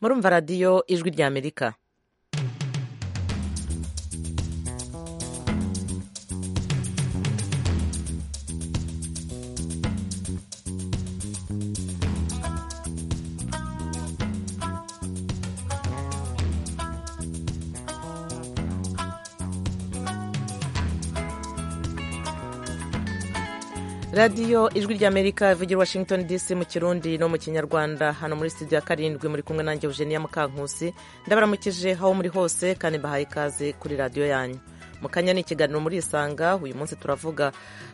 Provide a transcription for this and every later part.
murumva radiyo ijwi ry'amerika radiyo ijwi ry'amerika ivugira i washington dc mu kirundi no mu kinyarwanda hano muri studio ya karindwi muri kumwe nanjye eugenia mukankusi ndabaramukije aho muri hose kandi mbahaye ikaze kuri radiyo yanyu mu kanya ni ikiganiro murisanga uyu munsi turavuga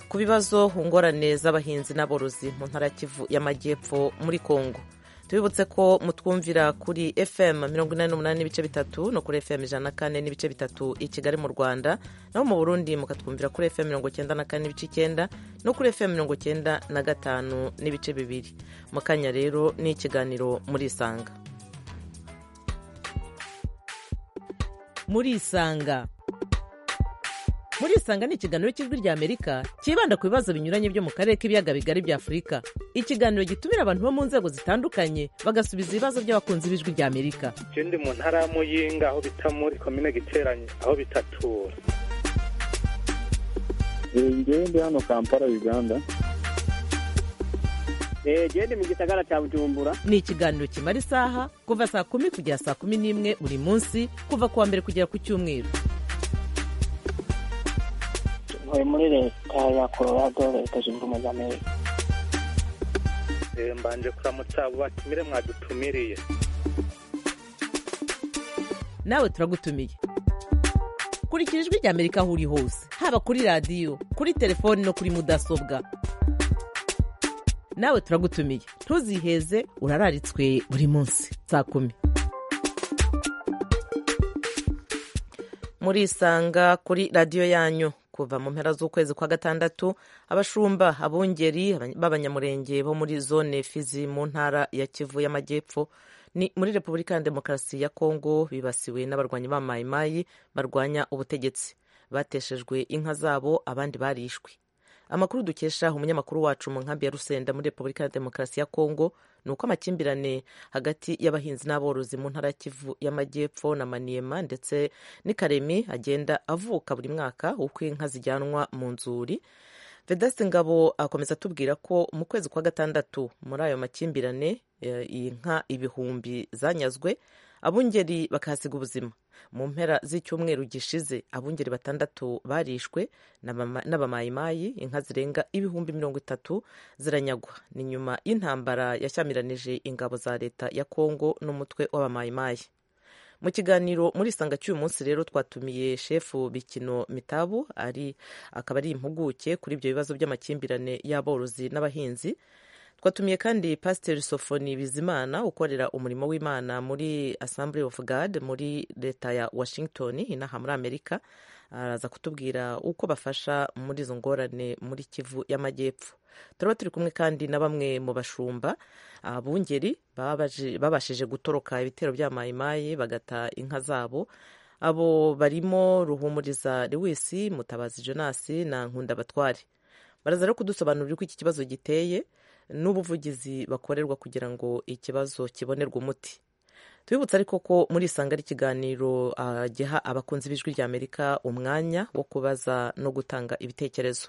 ku bibazo ngorane z'abahinzi n'aborozi mu ntara y'amajyepfo muri congo tubibutse ko mutwumvira kuri fm mirongo inani n'umunani n'ibice bitatu no kuri fm ijana na kane n'ibice bitatu i kigali mu rwanda naho mu burundi mukatwumvira kuri fm mirongo icyenda na kane n'ibice icyenda no kuri fm mirongo icyenda na gatanu n'ibice bibiri mu kanya rero ni ikiganiro murisanga murisanga murisanga ni ikiganiro cy'ijwi ry'amerika cyibanda ku bibazo binyuranye byo mu karere k'ibiyaga bigari bya afurika ikiganiro gitumira abantu bo mu nzego zitandukanye bagasubiza ibibazo by'abakunzi b'ijwi ry'amerika icyo ndi mu ntara ya muyinga aho bita muri komine giteranye aho bitatura ngewe ndi hano kampala uganda genda mu gisagara cya bujumbura ni ikiganiro kimara isaha kuva saa kumi kugera saa kumi n'imwe buri munsi kuva ku wa mbere kugera ku cyumweru ntuye muri leta ya colorado leta zunze ubumwe za amerika mbanje kuramutsa abo batumire mwadutumiriye nawe turagutumiye kurikira ijwi ry'amerika aho uri hose haba kuri radiyo kuri telefoni no kuri mudasobwa nawe turagutumiye ntuziheze urararitswe buri munsi saa kumi murisanga kuri radiyo yanyu kuva mu mpera z'ukwezi kwa gatandatu abashumba abungeri b'abanyamurenge bo muri zone fizi mu ntara ya kivu y'amajyepfo ni muri repubulika ya demokarasi ya kongo bibasiwe n'abarwanyi ba mayimayi barwanya ubutegetsi bateshejwe inka zabo abandi barishwe amakuru dukesha umunyamakuru wacu mu nkambi ya rusenda muri repubulika ya demokarasi ya kongo ni uko amakimbirane hagati y'abahinzi n'aborozi mu ntara ya kivu y'amajyepfo na maniyema ndetse n'ikaremi agenda avuka buri mwaka uko inka zijyanwa mu nzuri vedasite ngabo akomeza atubwira ko mu kwezi kwa gatandatu muri ayo makimbirane iyi nka ibihumbi zanyazwe abungeri bakahasiga ubuzima mu mpera z'icyumweru gishize abungeri batandatu barishwe n'abamayimayi inka zirenga ibihumbi mirongo itatu ziranyagwa ni nyuma y'intambara yashyamiranyije ingabo za leta ya kongo n'umutwe w'abamayimayi mu kiganiro muri isanga cy'uyu munsi rero twatumiye shefu bikino mitabu ari akaba ari impuguke kuri ibyo bibazo by'amakimbirane y'aborozi n'abahinzi twatumiye kandi pasiteri sofoni bizimana ukorera umurimo w'imana muri assembly of god muri leta ya washington inaha muri amerika araza kutubwira uko bafasha muri izo ngorane muri kivu y'amajyepfo turaba turi kumwe kandi na bamwe mu bashumba abungeri babashije gutoroka ibitero bya mayimayi bagata inka zabo abo barimo ruhumuriza lewisi mutabazi jonasi na nkunda batware baraza rero kudusobanurira uko iki kibazo giteye n'ubuvugizi bakorerwa kugira ngo ikibazo kibonerwe umuti tubibutse ariko ko muri isanga ry'ikiganiro giha abakunzi b'ijwi ry'amerika umwanya wo kubaza no gutanga ibitekerezo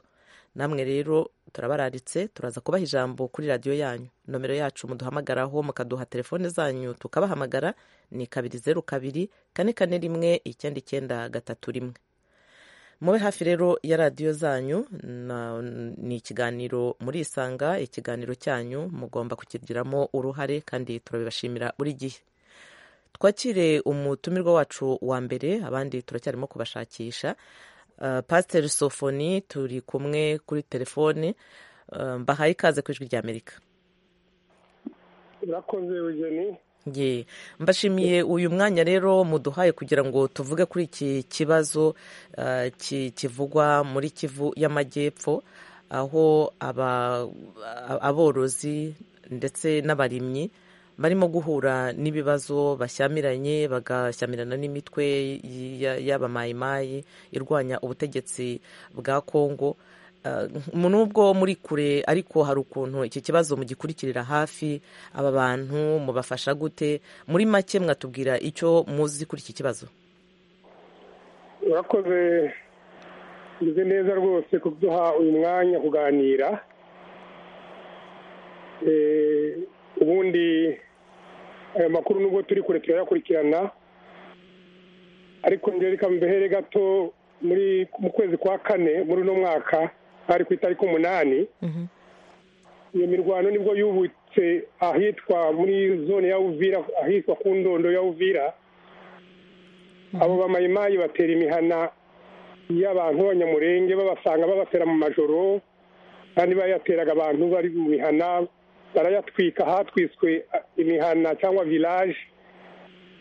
namwe rero turabararitse turaza kubaha ijambo kuri radiyo yanyu nomero yacu muduhamagaraho mukaduha telefone zanyu tukabahamagara ni kabiri zeru kabiri kane kane rimwe icyenda icyenda gatatu rimwe mube hafi rero ya radiyo zanyu ni ikiganiro murisanga ikiganiro cyanyu mugomba kukigiramo uruhare kandi turabibashimira buri gihe twakire umutumirwa wacu wa mbere abandi turacyarimo kubashakisha pasiteri sofoni turi kumwe kuri telefone mbahaye ikaze ku ijwi ry'amerika urakoze eugenie ye mbashimiye uyu mwanya rero muduhaye kugira ngo tuvuge kuri iki kibazo kivugwa muri kivu y'amajyepfo aho aborozi ndetse n'abarimyi barimo guhura n'ibibazo bashyamiranye bagashyamirana n'imitwe y'abamayimayi irwanya ubutegetsi bwa kongo Ah, nubwo muri kure ariko hari ukuntu iki kibazo mugikurikirira hafi aba bantu mubafasha gute muri make mwatubwira icyo muzi kuri iki kibazo urakoze meze neza rwose kuduha uyu mwanya kuganira Eh, ubundi aya makuru nubwo turi kure turayakurikirana ariko njye reka mbehere gato muri mu kwezi kwa kane muri uno mwaka hari ku itariki umunani iyo mirwano nibwo yubutse ahitwa muri zone ya uvira ahitwa ku ndondo ya uvira abo bamayimayi batera imihana y'abantu b'abanyamurenge babasanga babatera mu majoro kandi bayateraga abantu bari mu mihana barayatwika hatwiswe ah, imihana cyangwa village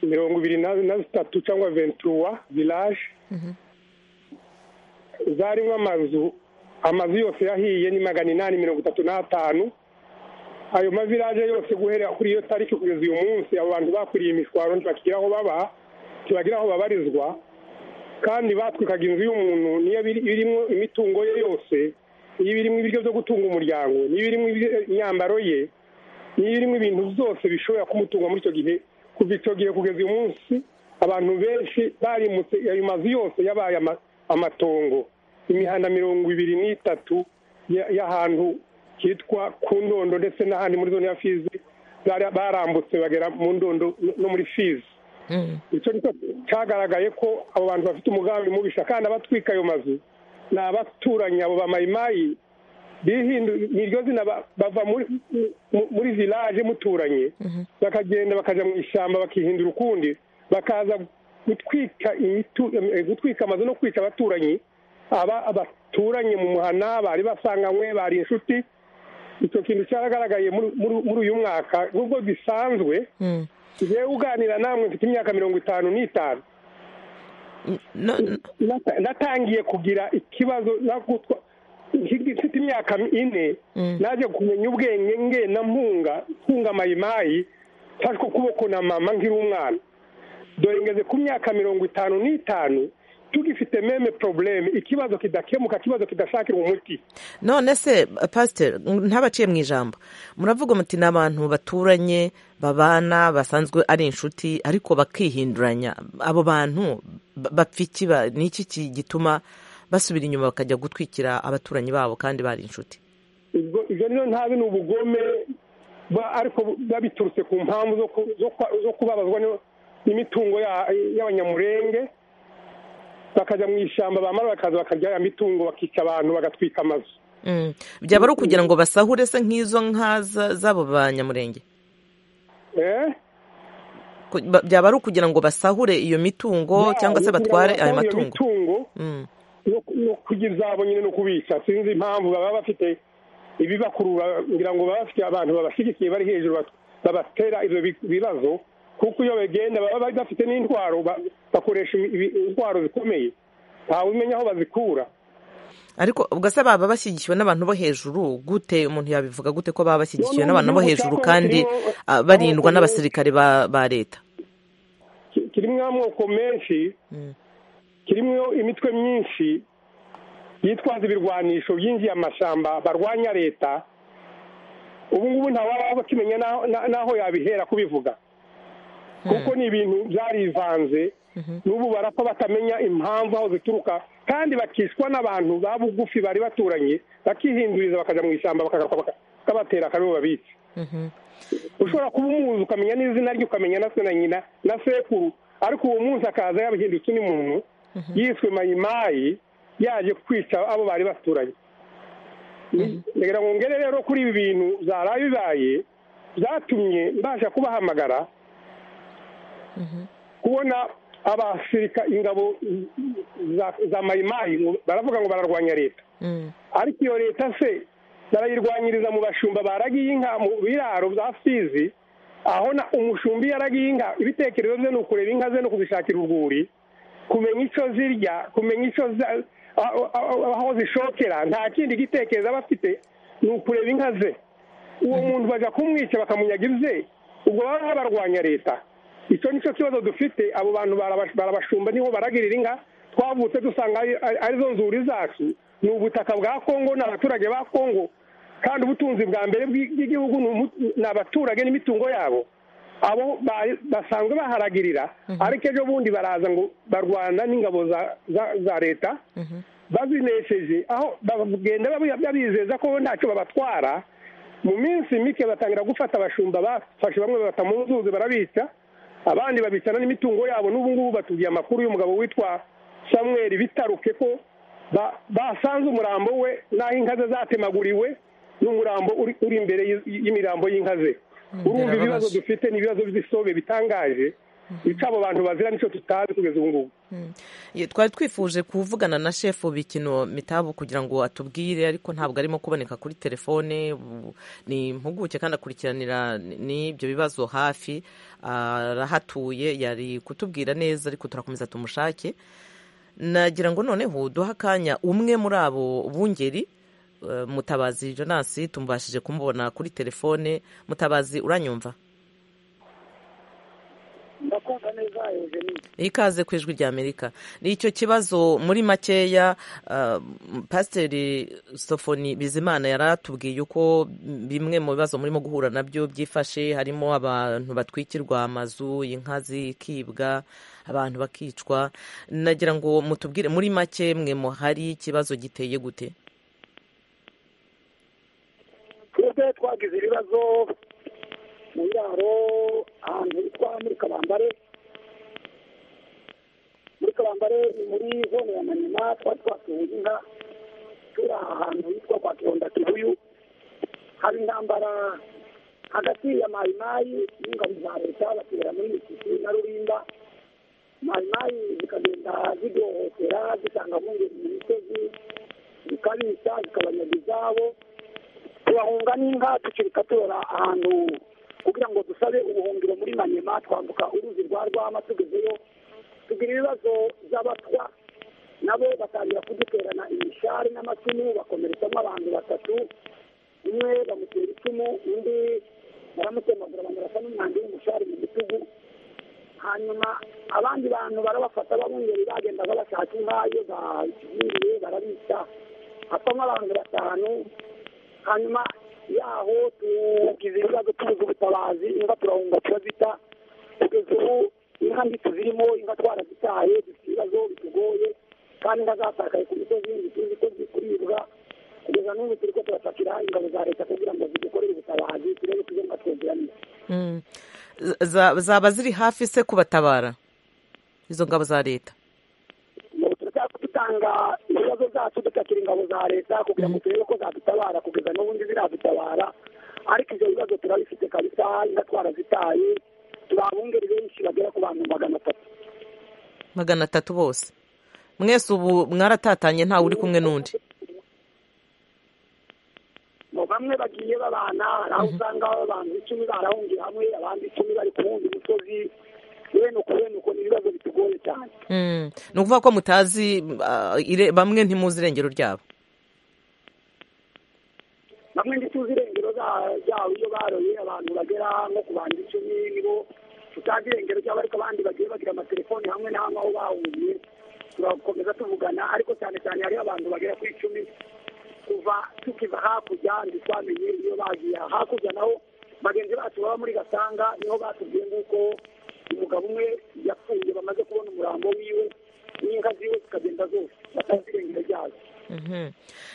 mirongo ibiri na na zitatu cyangwa venturuwa village zarimo amazu amazu yose yahiye ni magana inani mirongo itatu n'atanu ayo mavilaje yose guhera kuri iyo tariki kugeza uyu munsi abo bantu bakuriye imishwaro ntibakigera aho baba ntibagira aho babarizwa kandi batwikaga inzu y'umuntu niyo biri- birimo imitungo ye yose niyo birimo ibiryo byo gutunga umuryango niyo birimo ibyo- imyambaro ye niyo birimo ibintu byose bishobora kumutunga muri icyo gihe kuva icyo gihe kugeza uyu munsi abantu benshi barimutse ayo mazu yose yabaye ama- amatongo imihanda mirongo ibiri n'itatu ya- y'ahantu hitwa ku ndondo ndetse n'ahandi muri zone ya fizi bara- barambutse bagera mu ndondo no- no muri fizi Mhm. icyo nicyo cyagaragaye ko abo bantu bafite umugambi mubisha kandi abatwika ayo mazu ni abaturanyi abo bamayimayi bihindu- ni iryo zina ba- bava muri mu- muri village muturanye bakagenda bakajya mu ishyamba bakihindura ukundi bakaza gutwika imitu- eh, gutwika amazu no kwica abaturanyi aba abaturanye mu muhana bari basanganywe bari inshuti icyo kintu cyagaragaye muri- muri- muri uyu mwaka nubwo bisanzwe Mhm. njyewe uganira namwe mfite imyaka mirongo itanu n'itanu No- no- Nata- natangiye kugira ikibazo nakutwa- nki- mfite imyaka ine Mm. naje kumenya ubwenge ngenda mpunga mpunga mayimayi mfashwe ukuboko na mama nkiri umwana dore ngeze ku myaka mirongo itanu n'itanu tugifite meme probleme ikibazo kidakemuka ikibazo kidashakirwa umuti none se pasiteri ntabaciye mu ijambo muravuga muti ni abantu baturanye babana basanzwe ari inshuti ariko bakihinduranya abo bantu ba- bapfa iki ba- ni iki ki- gituma basubira inyuma bakajya gutwikira abaturanyi babo kandi bari inshuti ubwo ibyo rero ntabi ni ubugome ba- ariko babiturutse ku mpamvu zo ku- zo kwa- zo kubabazwa n'i- n'imitungo ya- y'abanyamurenge bakajya mu ishyamba bamara bakaza bakarya ya mitungo bakica abantu bagatwika amazu Mm. byaba ari ukugira ngo basahure se nk'izo nka za- z'abo banyamurenge Eh? Ku- ba- byaba ari ukugira ngo basahure iyo mitungo Ya, cyangwa se kugira ngo batware ayo basahura iyo matungo mitungo Mm. no no kugira izabo nyine no kubica sinzi impamvu baba bafite ibibakurura ngira ngo baba bafite abantu babashyigikiye bari hejuru bat- babatera ibyo bi- bibazo kuko iyo bagenda baba bari bafite n'intwaro ba- bakoresha ibi- ibi- intwaro zikomeye ntawe umenya aho bazikura ariko ubwo se baba bashyigikiwe n'abantu bo hejuru gute umuntu yabivuga gute ko baba bashyigikiwe None n'abantu bo ubu hejuru cyakora kandi kirimo- ah, barindwa kirimo- n'abasirikare ba ba leta Ki- kirimo amoko menshi kirimo imitwe myinshi yitwaza ibirwanisho byinjiye amashyamba barwanya leta ubu ngubu ntawaba akimenya n'aho- na- n'aho yabihera kubivuga kuko ni ibintu byarivanze n'ubu barapfa batamenya impamvu aho zituruka kandi bakicwa n'abantu ba bugufi bari baturanye bakihinduriza bakajya mu ishyamba bakagaruka baka- bakabatera akaribo babica ushobora kuba umuzi ukamenya n'izina rye ukamenya na se na nyina na sekuru ariko uwo munsi akaza yabihindutse undi muntu yiswe mayimayi yaje kwica abo bari baturanye ngira ngo ngere rero kuri ibi bintu zaraye bibaye byatumye mbasha kubahamagara kubona abasirika ingabo za- za mayimayi ngo- baravuga ngo bararwanya leta Mm. ariko iyo leta se barayirwanyiriza mu bashumba baragiye inka mu biraro bya fizi aho na umushumbi yaragiye inka ibitekerezo bye ni ukureba inka ze no kuzishakira urwuri kumenya icyo zirya kumenya icyo za- aho- aho aho zishokera nta kindi gitekerezo aba afite ni ukureba inka ze uwo muntu bajya kumwica bakamunyaga ibye ubwo baba barwanya leta icyo nicyo kibazo dufite abo bantu barabas- barabashumba niho baragirira inka twavutse dusanga ari- ari- arizo nzuri zacu ni ubutaka bwa kongo ni abaturage ba kongo kandi ubutunzi bwa mbere bw'igihugu ni abaturage n'imitungo yabo abo basanzwe baharagirira ariko ejo bundi baraza ngo barwana n'ingabo za leta bazinesheje aho bagenda babizeza ko ntacyo babatwara mu minsi mike batangira gufata abashumba bafashe bamwe babata mu nzuzi barabica abandi babicana n'imitungo yabo n'ubu ngubu batubwiye amakuru y'umugabo witwa samuel bitaruke ko basanze umurambo we n'aho inka ze zatemaguriwe n'umurambo uri imbere y'imirambo y'inka ze urumva ibibazo dufite n'ibibazo by'isobe bitangaje bica abo bantu bazira nicyo tutazi kugeza ubu ngubu twari twifuje kuvugana na shefu bikino mitabo kugira ngo atubwire ariko ntabwo arimo kuboneka kuri telefone ni impuguke kandi akurikiranira n'ibyo bibazo hafi arahatuye yari kutubwira neza ariko turakomeza tumushake nagira ngo noneho duhe akanya umwe muri abo bungeri mutabazi jonasi tumubashije kumubona kuri telefone mutabazi uranyumva ndakumva neza eugenie ikaze ku ijwi rya amerika ni icyo kibazo muri makeya pasiteri sofoni bizimana yari atubwiye uko bimwe mu bibazo murimo guhura nabyo byifashe harimo abantu batwikirwa amazu inka zikibwa abantu bakicwa nagira ngo mutubwire muri make mwe muhari ikibazo giteye gute twebwe twagize ibibazo mu biraro ahantu hitwa muri kabambare muri kabambare ni muri zone ya manyuma twari twasuye inka turi aha hantu hitwa kwa kironda kibuyu hari intambara hagati ya mayimayi n'ingabo za leta batera muri misisi na rurinda mayimayi zikagenda zidohotera zitanga mpungenge mu misozi zikabica zikabanyaga izabo tubahunga n'inka ducirika tora ahantu kugira ngo dusabe ubuhungiro muri manyema twambuka uruzi rwa rwama tugezeyo tugira ibibazo by'abatwa nabo batangira kuduterana imishari n'amacumu bakomeretsamo abantu batatu umwe bamutera icumu undi baramutemagura bamurasa n'umwanda w'umushari mu bitugu hanyuma abandi bantu barabafata babungeri bagenda babashaka inka iyo bakigiriye barabica hapamo abantu batanu hanyuma yaho tugize ibibazo tubuze ubutabazi inka turahunga turazita kugeza ubu inka mbi tuzirimo inka twarazitaye dufite ibibazo bitugoye kandi inka zatakaye ku misozi ntituzi ko zikuribwa kugeza n'ubu turi ko turashakira ingabo za leta kugira ngo zidukorere ubutabazi turebe tujye nga twegeranye zaba ziri hafi se kubatabara izo ngabo za leta dutanga ibibazo byacu dupakira ingabo za leta kugira ngo turebe ko zadutabara kugeza n'ubundi ziradutabara ariko ibyo bibazo turabifite kabisa inka twarazitaye turabungeri benshi bagera ku bantu magana atatu magana atatu bose mwese ubu mwaratatanye ntawe uri kumwe n'undi bamwe bagiye babana hari aho usanga abantu icumi barahungiye hamwe abandi icumi bari ku wundi musozi bene uko bene uko ni ibibazo bitugoye cyane ni ukuvuga ko mutazi bamwe ntimuzi irengero ryabo bamwe ntituzi irengero ryabo iyo baroye abantu bagera nko ku bantu icumi nibo tutazi irengero ryabo ariko abandi bagiye bagira amatelefoni hamwe na hamwe aho bahungiye turakomeza tuvugana ariko cyane cyane hariho abantu bagera ku icumi kuva tukiva hakurya ntitwamenye iyo bagiye hakurya naho bagenzi bacu baba muri gasanga niho batubwiye nguko umugabo umwe yapfuye bamaze kubona umurambo wiwe n'inka ziwe zikagenda zose batazi irengero ryazo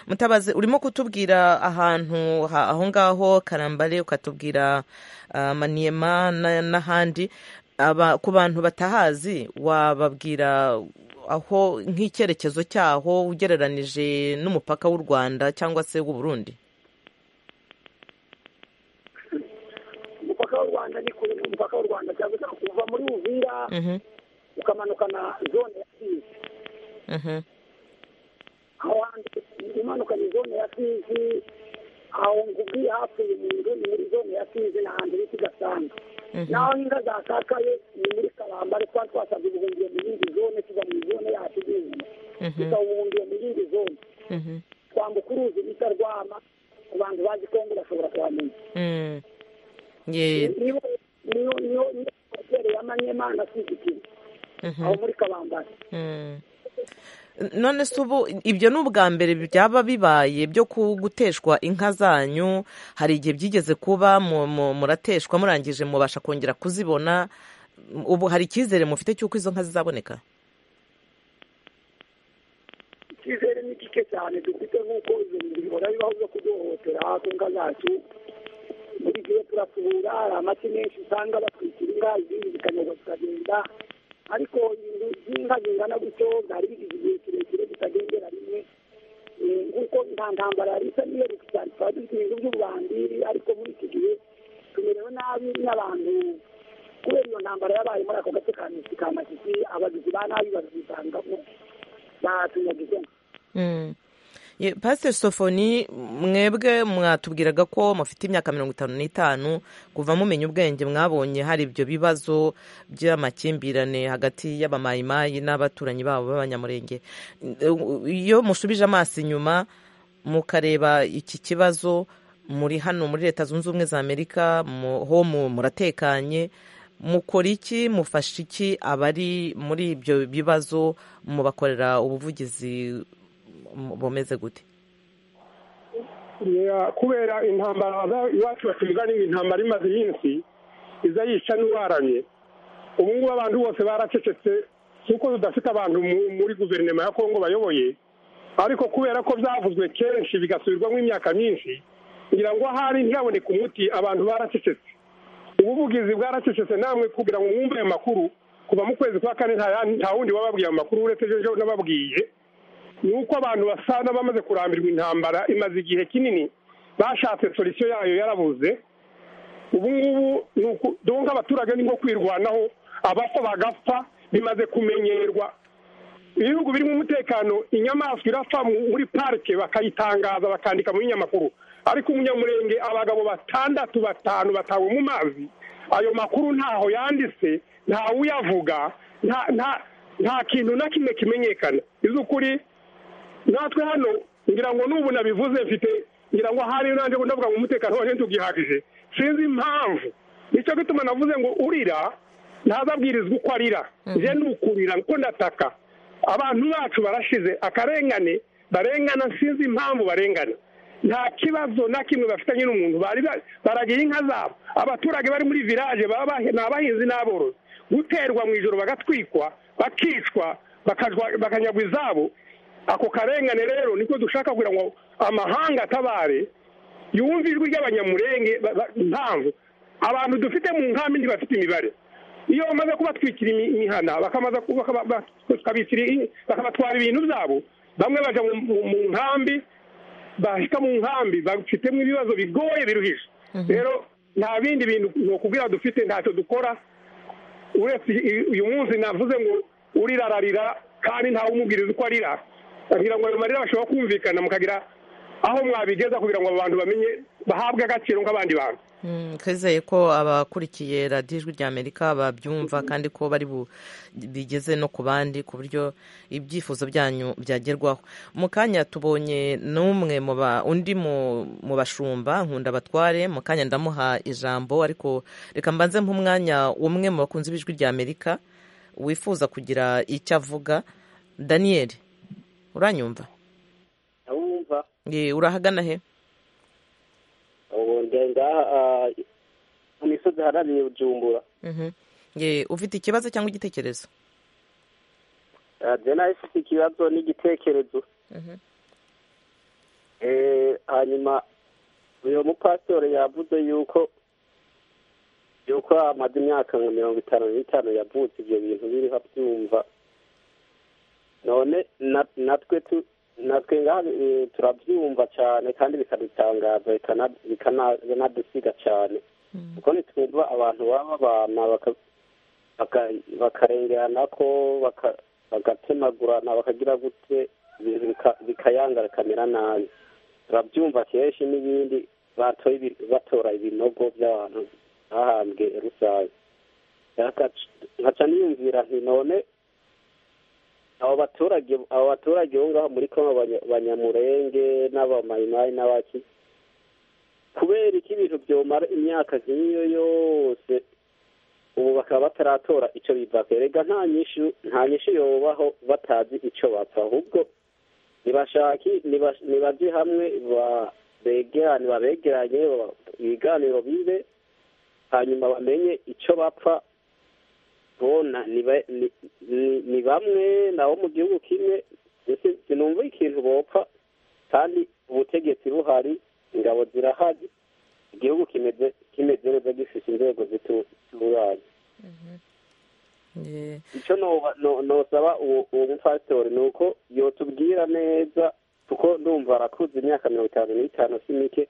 mutabazi urimo kutubwira ahantu aho ngaho karambare ukatubwira maniyema n'ahandi ku bantu batahazi wababwira aho nk'icyerekezo cyaho ugereranije n'umupaka w'u rwanda cyangwa se w'u burundi umupaka w'u rwanda ni kure umupaka w'u rwanda cyangwa se kuva muri uvira ukamanuka na zone ya fizi aho hantu imanuka ni zone ya fizi aho ngubwiye hafi umuntu ni muri zone ya fizi ni ahantu bita igasanga naho inka zatakaye ni muri karambare twari twasabye ubuhungiro mu yindi zone tuva mu zone yacu igihugu tukaba ubuhungiro mu yindi zone twambuka uruzi bita rwama ku bantu bazi kongo bashobora kuhamenya niyo niyo niyo hoteli ya manyema na kizikira aho muri kabambari none se ubu ibyo ni ubwa mbere byaba bibaye byo guteshwa inka zanyu hari igihe byigeze kuba murateshwa murangije mubasha kongera kuzibona ubu hari icyizere mufite cy'uko izo nka zizaboneka icyizere ni gike cyane dufite nk'uko ibyo bintu bihora bibaho byo kuduhohotera ku nka zacu muri gihe turapfubura hari amaki menshi usanga batwikira inka izindi zikanyagwa zikagenda ariko ibintu by'inka zingana gutyo byari bigize igihe kirekire zitagendera rimwe nk'uko nta ntambara yari isa n'iyo cyane twari dufite ibintu by'ububandiri ariko muri iki gihe tumerewe nabi n'abantu kubera iyo ntambara yabaye muri ako gace ka misi ka masisi abagizi ba nabi bazisangamo batunyagize pasiteri sofoni mwebwe mwatubwiraga ko mufite imyaka mirongo itanu n'itanu kuva mumenya ubwenge mwabonye hari ibyo bibazo by'amakimbirane hagati y'abamayimayi n'abaturanyi babo b'abanyamurenge iyo mushubije amaso inyuma mukareba iki kibazo muri hano muri leta zunze ubumwe za amerika ho muratekanye mukora iki mufasha iki abari muri ibyo bibazo mubakorera ubuvugizi bumeze gute kubera intambara iwacu batugana iyi ntambara imaze iminsi iza yica n'uwaranye ubu ngubu abantu bose baracecetse kuko tudafite abantu muri guverinoma ya kongo bayoboye ariko kubera ko byavuzwe kenshi bigasubirwamo imyaka myinshi ngira ngo ahari ntiyaboneke umuti abantu baracecetse ubuvugizi bwaracecetse namwe kugira ngo mwumve ayo makuru kuva mu kwezi kwa kane nta wundi wababwiye ayo makuru uretse ejo n'ababwiye ni uko abantu basa n'abamaze kurambirwa intambara imaze igihe kinini bashatse solisiyo yayo yarabuze ubu ngubu donka abaturage ni nko kwirwanaho abapfa bagapfa bimaze kumenyerwa ibihugu birimo umutekano inyamaswa irapfa muri parike bakayitangaza bakandika mu binyamakuru ariko umunyamurenge abagabo batandatu batanu batawe mu mazi ayo makuru ntaho yanditse ntawuyavuga nta kintu na kimwe kimenyekana iz'ukuri natwe hano ngira ngo n'ubu nabivuze mfite ngira ngo ahari nanjye ndavuga ngo umutekano waje ntugihagije sinzi impamvu nicyo gituma navuze ngo urira ntazabwirizwa uko arira njye ni ukurira kuko ndataka abantu bacu barashize akarengane barengana sinzi impamvu barengana nta kibazo na kimwe bafitanye n'umuntu baragira inka zabo abaturage bari muri village ni abahinzi n'aborozi guterwa mu ijoro bagatwikwa bakicwa bakanyagwa izabo ako karengane rero niko dushaka kugira ngo amahanga atabare yumve ijwi ry'abanyamurenge impamvu abantu dufite mu nkambi ntibafite imibare iyo bamaze kubatwikira imihana bakabatwara ibintu byabo bamwe bajya mu nkambi bahita mu nkambi bafitemo ibibazo bigoye biruhije rero nta bindi bintu ni ukubwira dufite ntacyo dukora uretse uyu munsi navuze ngo urira ararira kandi ntawe umubwiriza uko arira kugira ngo ayo marira bashobora kumvikana mukagira aho mwabigeza kugira ngo abantu bamenye bahabwe agaciro nk'abandi bantu twizeye ko abakurikiye radiyo ijwi rya amerika babyumva kandi ko bari bigeze no ku bandi ku buryo ibyifuzo byanyu byagerwaho mu kanya tubonye n'umwe undi mu bashumba nkunda batware mu kanya ndamuha ijambo ariko reka mbanze nk'umwanya umwe mu bakunzi b'ijwi rya amerika wifuza kugira icyo avuga daniyeli uranyumva urahagana he ubu ngaha mu misozi iharaniye bujumbura ufite ikibazo cyangwa igitekerezo radiyo nayo ifite ikibazo n'igitekerezo hanyuma uyu mupasitore yavuze yuko yuko amaze imyaka nka mirongo itanu n'itanu yavutse ibyo bintu biriho abyumva none natwe tu natwe ngaha turabyumva cyane kandi bikadutangaza bikanadusiga cyane kuko ntitwumva abantu baba babana bakarengerana ko bagatemagurana bakagira gute ibintu bikayangara bikamera nabi turabyumva kenshi n'ibindi batora ibinogo by'abantu bahambwe rusange nkaca niyumvira nti none abo baturage abo baturage bo ngaho muri kongo banyamurenge n'abamayimayi n'abaki kubera iki ibintu byomara imyaka nk'iyo yose ubu bakaba bataratora icyo bivako erega nta nyishu nta nyishu yobaho batazi icyo bapfa ahubwo nibashaki niba- nibaje hamwe ba- begerane babegeranye ba- ibiganiro bibe hanyuma bamenye icyo bapfa bona ni ba- ni- ni- ni bamwe nabo mu gihugu kimwe mbese sinumva ikintu bopfa kandi ubutegetsi buhari ingabo zirahari igihugu kimeze kimeze neza gifite inzego zitunganye Eh, icyo noba- no- nosaba uwo uwo mupasitori ni uko yotubwira neza kuko ndumva arakuze imyaka mirongo itanu n'itanu si mike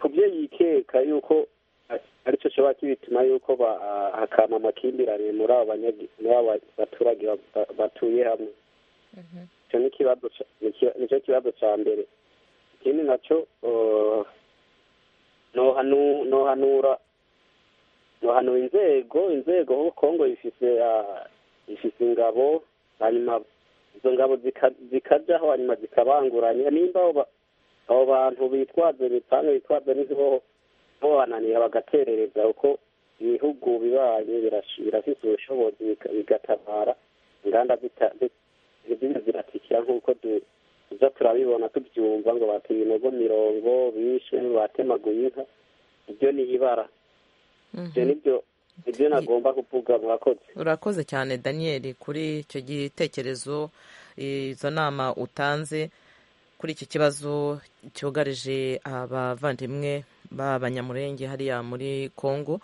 ku byo yikeka yuko a- aricyo kishobora kibituma yuko ba- a- hakama amakimbirane muri abo banyagi- muri abo baturage ba- ba- batuye hamwe icyo ni ikibazo ca- niki- nicyo kibazo cya mbere ikindi nacyo eh, nohanu- nohanura hano inzego inzego ho kongo ifise ah, ifise ingabo hanyuma izo ngabo zika- zikajaho hanyuma zikabanguranya nimba abo ba- abo bantu bitwaza imipanga bitwaza n'intubo bo bananira bagaterereza uko ibihugu bibanye birashi- birafise ubushobozi biga- bigatabara inganda zita- zi- ziriko ziratikira nk'uko du- tuza turabibona tubyumva ngo bata ibinogo mirongo bishe batemaguye inka ibyo ni ibara ibyo nibyo ibyo nagomba kuvuga murakoze urakoze cyane daniyeli kuri icyo gitekerezo izo nama utanze kuri iki kibazo cyugarije abavandimwe b'abanyamurenge hariya muri congo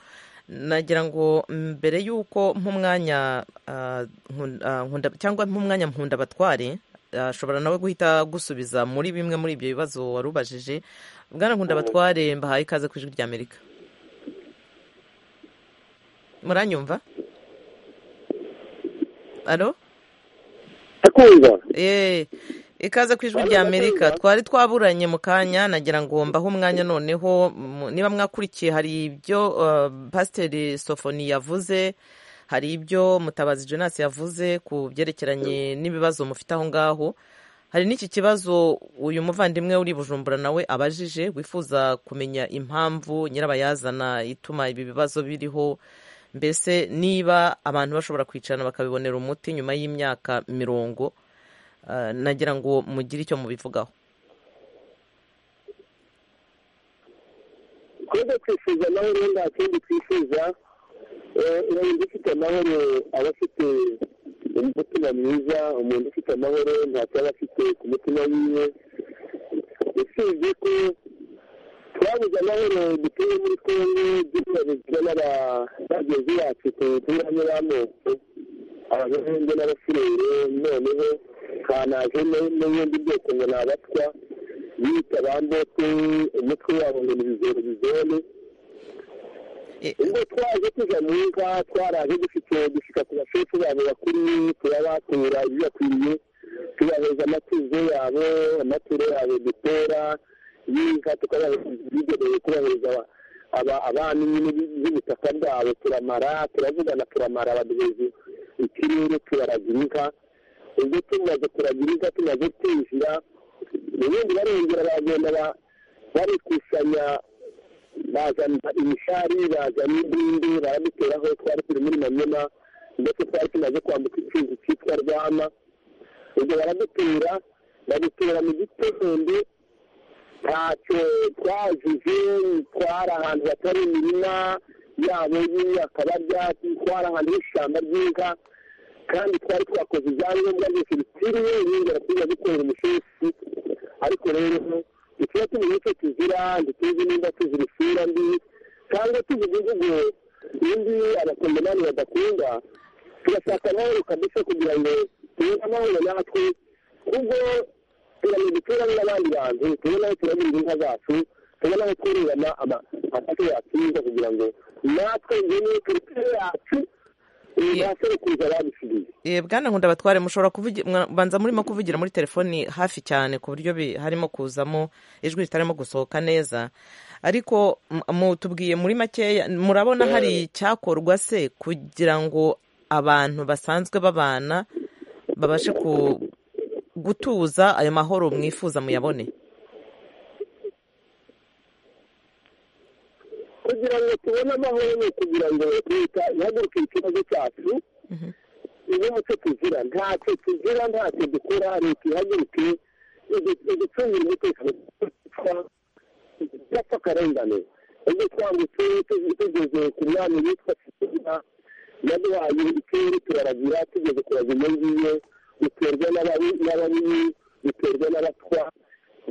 nagira ngo mbere y'uko nk'umwanya ah, nkunda- ah, nkunda- cyangwa nk'umwanya nkunda batware ashobora nawe guhita gusubiza muri bimwe muri ibyo bibazo wari ubajije bwana nkunda batware mbahaye ikaze ku ijwi ry'amerika muranyumva alo ndakumva Eh, ikaze ku ijwi rya amerika twari twaburanye mu kanya nagira ngo mbahe umwanya noneho mu- niba mwakurikiye hari ibyo eh, pasiteri sofoni yavuze hari ibyo mutabazi jonas yavuze ku byerekeranye n'ibibazo mufite aho ngaho hari n'iki kibazo uyu muvandimwe uri i bujumbura nawe abajije wifuza kumenya impamvu nyirabayazana ituma ibi bibazo biriho mbese niba abantu bashobora kwicarana bakabibonera umuti nyuma y'imyaka mirongo Ah, nagira ngo mugire icyo mubivugaho twebwe twifuza amahoro nta kindi twifuza Eh, umuntu ufite amahoro aba afite umutima mwiza umuntu ufite amahoro ntacyo aba afite ku mutima wiwe usibye ko twabuze amahoro dutuye muri kongo dukorerwa n'abagenzi bacu ku butumwa n'amoko abahungu n'abasirere noneho kanaje n'ibindi byose ngo ni abatwa bita bambote umutwe wabo ngo ni bizoro bizone Eh, ubwo twaje tuja mu nka twaraje dufite dushika ku bashefu babo bakuru turabatura ibibakwiriye tubaheza amatuzo yabo amaturo yabo dutera y'inka tukabigenewe kubahereza abana nyine b'ubutaka bwabo turamara turavugana turamara baduheza ikirere tubaragira inka ubwo tumaze kuragira inka tumaze kwinjira ubundi barongera baragenda ba- barikusanya bazana imishari bazana indindi baraduteraho twari turi muri manyema ndetse twari tumaze kwambuka icyuzi cyitwa rwama ubwo baradutera badutera mu gitondo ntacyo twajije twari ahantu hatari imirima yabo y'imyaka barya twari ahantu h'ishyamba ry'inka kandi twari twakoze ibyangombwa byose bikwiriye yongera tuza gukorera umushesi ariko rero ntituba tumenye icyo tuzira ntituzi nimba tuzira isura mbi cyangwa tuvuga imvugo indi abakongomani badakunda turashaka amahoro kabisa kugira ngo tubone amahoro natwe ubwo turamenya duturanye n'abandi bantu tubona aho turagira inka zacu tubona aho twororana amasato yacu y'inka kugira ngo natwe ngene turutere yacu basekuruza babisigiye eh, bwana nkunda batware mushobora kuvugi- mwa- banza murimo kuvugira muri telefoni hafi cyane ku buryo bi- harimo kuzamo ijwi ritarimo gusohoka neza ariko m- mutubwiye muri makeya murabona hari icyakorwa se kugira ngo abantu basanzwe babana babashe ku gutuza ayo mahoro mwifuza muyabone kugira kugira ngo tubone amahoro kugira ngo leta ihaguruke ikibazo cyacu iyo muco tuzira ntacyo tuzira ntacyo dukora leta ihaguruke iducungira umutekano idapfa akarengane ubwo twambutse tugeze ku mwami witwa kizima yaduhaye ikirere turaragira tugeze kuraga iyo ngiyo duterwa n'ababi duterwa n'abatwa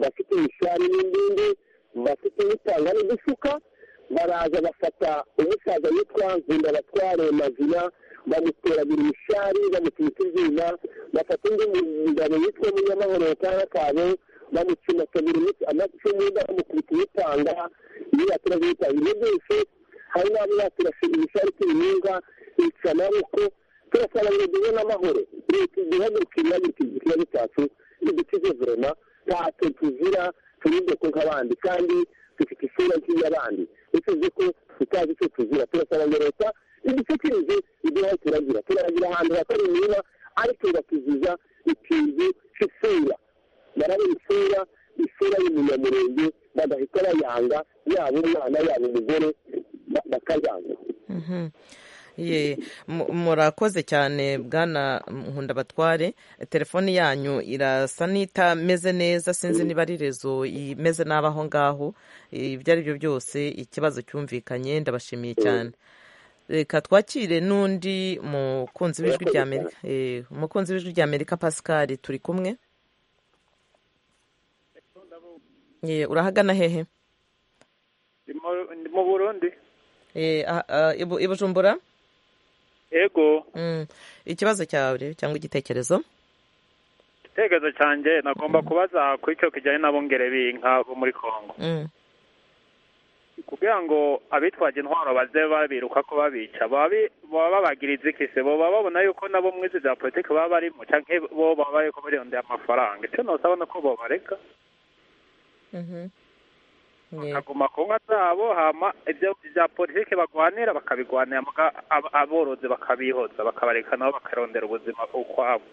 bafite imishari n'indindi bafite n'itanga n'udufuka baraza bafata umusaza witwa nkunda batware mazina bamuterabira imishari bamukubita ibyuma bafata undi mugabo witwa munyamahoro cyangwa kabo bamucumatabira amacumu bamukubita imutanga niba turazitanga ibyo byose hari n'abo baturashira imishari tubinga bica amaboko turasaba ngo tubone amahoro leta igihaguruka ibihaguruka ikibazo cyacu idukize vurema ntacyo tuzira turinde ko nk'abandi kandi dufite isura nk'iy'abandi utuze ko tutazi icyo tuzira turasaba ngo leta idushyikirize ibyo aho turagira turagira ahantu hatari imirima ariko tugakiziza ikintu cy'isura barabona isura isura y'umunyamurenge bagahita bayanga yaba umwana yaba umugore bakayanga murakoze cyane bwana nkunda batware telefone yanyu irasa n'itameze neza sinzi niba ari rezo imeze nabi aho ngaho ibyo ari byo byose ikibazo cyumvikanye ndabashimiye cyane reka twakire n'undi mukunzi w'ijwi rya amerika umukunzi w'ijwi rya amerika pascal turi kumwe urahagana hehe mu burundi i bujumbura ego ikibazo cyawe cyangwa igitekerezo igitekerezo cyanjye nagomba kubaza ku icyo kijyanye n'abongere b'inka bo muri congo kugira ngo abitwaje intwaro baze babiruka ko babica baba babagira izikise baba babona yuko nabo mu izi bya politiki baba barimo cyangwa bo baba bari kubariyondera amafaranga icyo ntusabona ko babareka bakaguma ku nka zabo hama ibyo bya politiki bagwanira bakabigwanira aborozi bakabihoza bakabareka nabo bakarondera ubuzima ukwabo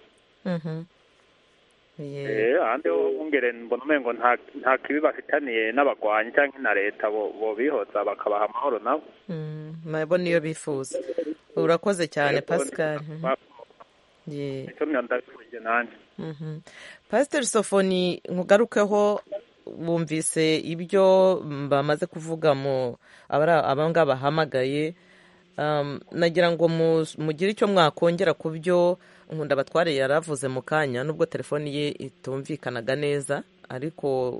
ahandi ho bungere mbona umengo nta kibi bafitaniye n'abagwanyi cyangwa na leta bo bihoza bakabaha amahoro nabo nabo niyo bifuza urakoze cyane pascal pasiteri sofoni nkugarukeho bumvise ibyo bamaze kuvuga mu abangaba bahamagaye nagira ngo mugire icyo mwakongera ku byo nkunda batware yari avuze mu kanya nubwo telefoni ye itumvikanaga neza ariko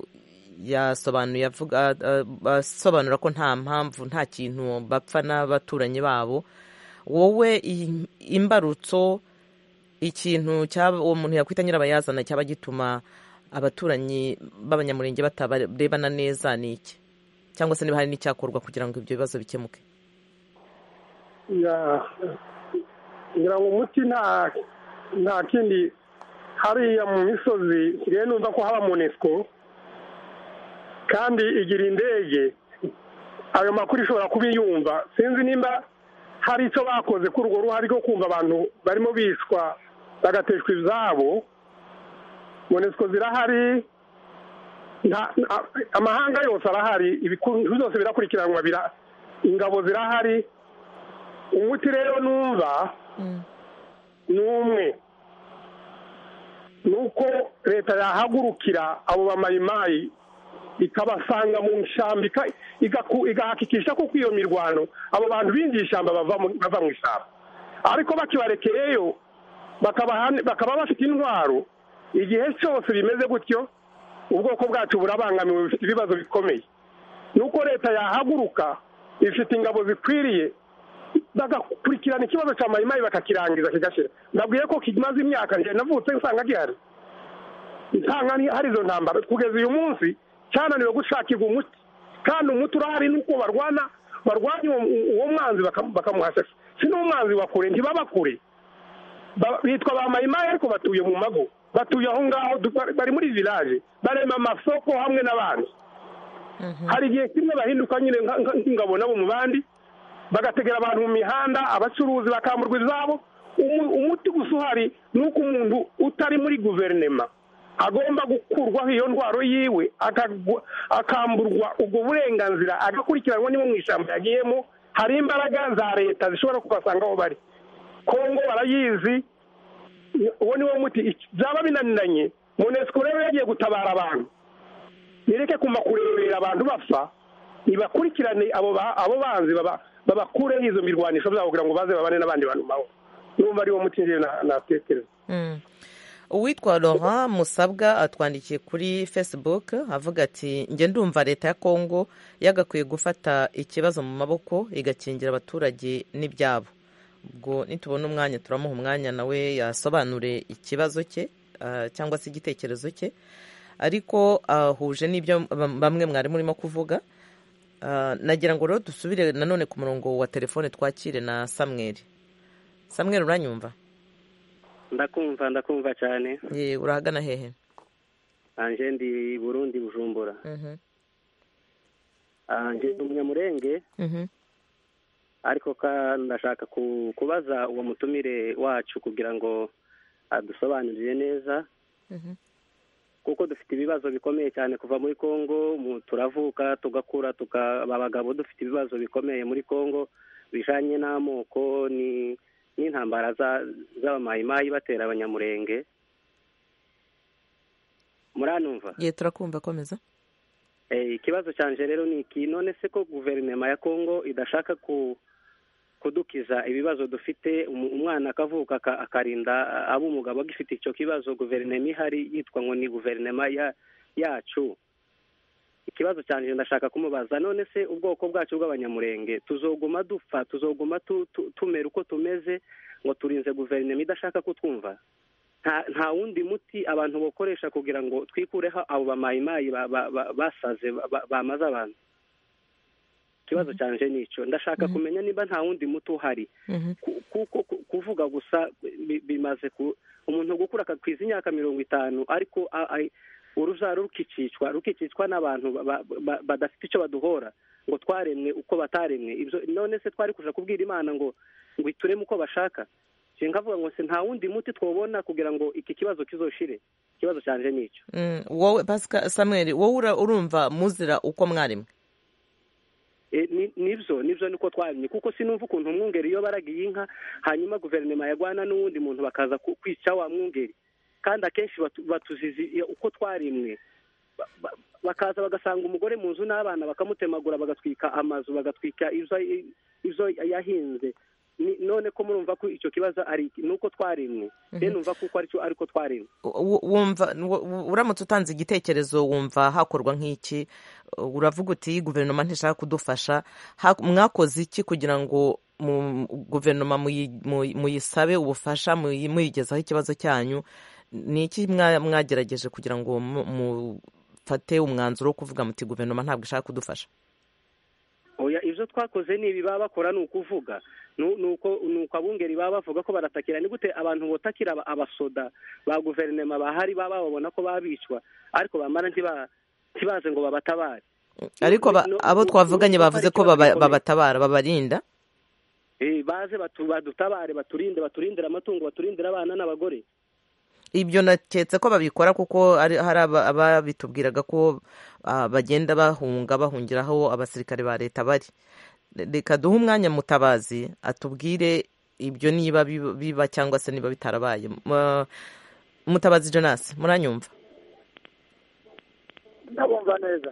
yasobanuye asobanura ko nta mpamvu nta kintu bapfa n'abaturanyi babo wowe imbarutso ikintu uwo muntu yakwita nyirabayazana cyaba gituma abaturanyi b'abanyamurenge batabarebana neza ni iki cyangwa se niba hari n'icyakorwa kugira ngo ibyo bibazo bikemuke kugira ngo umuti nta kindi hariya mu misozi nsigaye numva ko haba munesiko kandi igira indege ayo makuru ishobora kubiyumva sinzi nimba hari icyo bakoze kuri urwo ruhare rwo kumva abantu barimo biswa bagateshwa izabo monesiko zirahari amahanga yose arahari ibikorwa byose birakurikiranwa ingabo zirahari umuti rero numva ni umwe ni uko leta yahagurukira abo bamayimayi ikabasanga mu ishyamba igahakikisha ko iyo mirwano abo bantu binjiye ishyamba bava mu ishyamba ariko bakibarekereyo bakaba bafite intwaro igihe cyose bimeze gutyo ubwoko bwacu burabangamiwe bufite ibibazo bikomeye nuko leta yahaguruka ifite ingabo zikwiriye bagakurikirana ikibazo cya mayimayi bakakirangiza kigashira ndabwiye ko kimaze imyaka navutse nsanga gihari nsanga hari izo ntambara kugeza uyu munsi cyananiwe gushakirwa umuti kandi umuti urahari nuko barwana barwanya uwo mwanzi bakamuhashasha si n'umwanzi wa kure ntibabakure bitwa ba mayimayi ariko batuye mu mago batuye aho ngaho bari muri village barema amasoko hamwe n'abandi hari igihe kimwe bahinduka nyine nk'ingabo nabo mu bandi bagategera abantu mu mihanda abacuruzi bakamburwa izabo umuti gusa uhari ni uko umuntu utari muri guverinema agomba gukurwaho iyo ndwaro yiwe akamburwa ubwo burenganzira agakurikiranwa niba mu ishyamba yagiyemo hari imbaraga za leta zishobora kubasanga aho bari kongo barayizi uwo niwo muti byaba binaniranye monesiko rero yagiye gutabara abantu yereke kuma kurebera abantu bapfa ibakurikirane abo banzi babakureho izo mirwanisho byabo kugira ngo baze babane n'abandi bantu bawe numva ari wo muti natekereza uwitwa Laurent musabwa atwandikiye kuri facebook avuga ati njye ndumva leta ya kongo yagakwiye gufata ikibazo mu maboko igakingira abaturage n'ibyabo ubwo nitubona umwanya turamuha umwanya nawe yasobanure ikibazo cye cyangwa se igitekerezo cye ariko ahuje n'ibyo bamwe mwari murimo kuvuga nagira ngo rero dusubire nanone ku murongo wa telefone twakire na samweri samweri uranyumva ndakumva ndakumva cyane ye urahagana hehe anje ndi burundi bujumbura anje ndi umunyamurenge ariko ndashaka kubaza uwo mutumire wacu kugira ngo adusobanurire neza kuko dufite ibibazo bikomeye cyane kuva muri congo turavuka tugakura tukaba abagabo dufite ibibazo bikomeye muri congo bijanye n'amoko ni n'intambara z'abamayimayi batera abanyamurenge muranumva ye turakumva komeza ikibazo cyanje rero ni iki none se ko guverinoma ya congo idashaka kudukiza ibibazo dufite umwana akavuka akarinda ab'umugabo agifite icyo kibazo guverinoma ihari yitwa ngo ni guverinoma yacu ikibazo cyanje ndashaka kumubaza none se ubwoko bwacu bw'abanyamurenge tuzoguma dupfa tuzoguma tumera uko tumeze ngo turinze guverinoma idashaka kutwumva nta wundi muti abantu bakoresha kugira ngo twikureho abo bamayimayi basaze bamaze abantu ikibazo cyanje ni icyo ndashaka kumenya niba nta wundi muti uhari kuko kuvuga gusa bimaze umuntu gukura akakwiza imyaka mirongo itanu ariko urubyaro rukicicwa rukicicwa n'abantu badafite icyo baduhora ngo twaremwe uko bataremwe none se twari kuja kubwira imana ngo ngo itureme uko bashaka nkavuga ngo se nta wundi muti twabona kugira ngo iki kibazo kizoshire ikibazo cyanje ni icyo wowe pasika samweri wowe urumva muzira uko mwaremwe nibyo nibyo niko twabimye kuko sinumva ukuntu umwungeri iyo baragiye inka hanyuma guverinoma yarwana n'uwundi muntu bakaza kwica wa mwungeri kandi akenshi batuzizi uko twarimwe bakaza bagasanga umugore mu nzu n'abana bakamutemagura bagatwika amazu bagatwika izo yahinze none ko murumva ko icyo kibazo ari nuko twarimwe rero numva kuko aricyo ariko twarimwe wumva uramutse utanze igitekerezo wumva hakorwa nk'iki uravuga uti guverinoma ntishaka kudufasha mwakoze iki kugira ngo guverinoma muyisabe ubufasha muyigezaho ikibazo cyanyu ni iki mwagerageje kugira ngo mufate umwanzuro wo kuvuga muti guverinoma ntabwo ishaka kudufasha ibyo twakoze ni ibi baba bakora ni ukuvuga ni uko abungeri baba bavuga ko baratakira ni gute abantu botakira abasoda ba guverinoma bahari baba babona ko babicwa ariko bamara ntibaze ngo babatabare ariko abo twavuganye bavuze ko babatabara babarinda baze badutabare baturinde baturindire amatungo baturindire abana n'abagore ibyo naketse ko babikora kuko hari ababitubwiraga ko bagenda bahunga bahungira aho abasirikare ba leta bari reka duhe umwanya mutabazi atubwire ibyo niba biba cyangwa se niba bitarabaye mutabazi jonas muranyumva ndabumva neza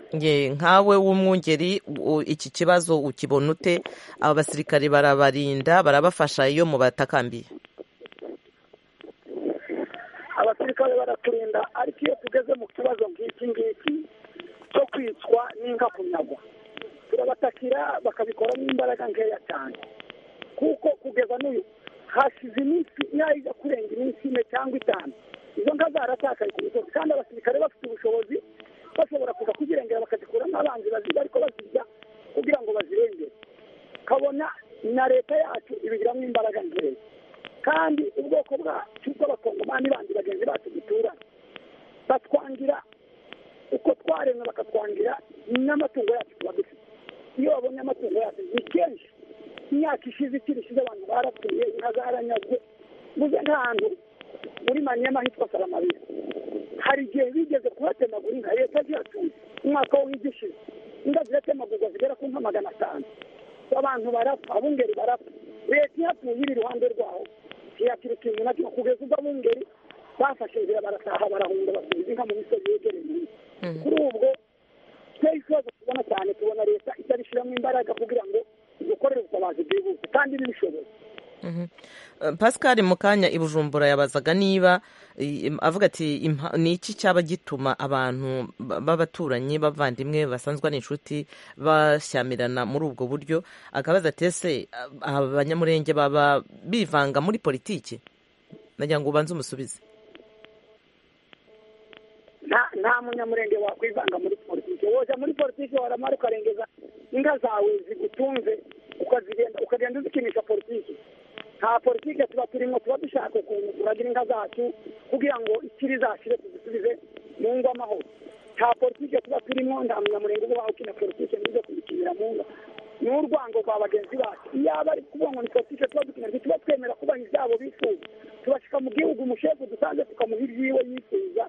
nkawe w'umwungeri iki kibazo ukibona ute abasirikare barabarinda barabafasha iyo mubatakambiye abasirikare baraturinda ariko iyo tugeze mu kibazo nk'iki ngiki cyo kwicwa n'inka kunyagwa turabatakira bakabikora n'imbaraga nkeya cyane kuko kugeza n'uyu hashize iminsi nyayo ijya kurenga iminsi ine cyangwa itanu izo nka zaratakaye ku misozi kandi abasirikare bafite ubushobozi bashobora kuza kuzirengera bakazikuramo abanzi baziba ariko bazirya kugira ngo bazirengere kabona na leta yacu ibigiramo imbaraga nkeya kandi ubwoko bwacu bw'abakongomani bandi bagenzi bacu duturanye batwangira uko twaremwe bakatwangira n'amatungo yacu tuba dufite iyo babonye amatungo yacu ni kenshi imyaka ishize ikiri ishize abantu barapfuye inka zaranyazwe muze nk'ahantu muri manyema hitwa saramabira hari igihe yigeze kuhatemagura inka leta zihacuye umwaka wigishije inka ziratemagurwa zigera ku nka magana atanu abantu barapfa abungeri barapfa leta ihatuye iri iruhande rwaho ntiyakira ikintu na kimwe kugeza ubwo abungeri bafashe inzira barataha barahunga basubiza inka mu misozi yegereye kuri ubwo twari ikibazo tubona cyane tubona leta itabishyiramo imbaraga kugira ngo dukorere ubutabazi bwihuse kandi ntibishoboye pascal mu kanya ibujumbura yabazaga niba avuga ati ni iki cyaba gituma abantu b'abaturanyi bavandimwe basanzwe ari inshuti bashyamirana muri ubwo buryo akabaza ati ese abanyamurenge baba bivanga muri politiki nagira ngo ubanze umusubize nta munyamurenge wakwivanga muri politiki woza muri politiki waramara ukarengeza inka zawe zigutunze ukagenda uzikinisha politiki nta politike tuba turimo tuba dushaka ukuntu turagira inka zacu kugira ngo ikiri zashire tuzisubize mu ngo amahoro nta politike tuba turimo nta munyamurenge uba ukina politike ntize kuyikinira mu ngo ni urwango rwa bagenzi bacu iyo aba ari kuvuga ngo ni politike tuba dukina ntituba twemera kubaha ibyabo bifuza tubashyika mu gihugu umushefu dusanze tukamuha ibyiwe yifuza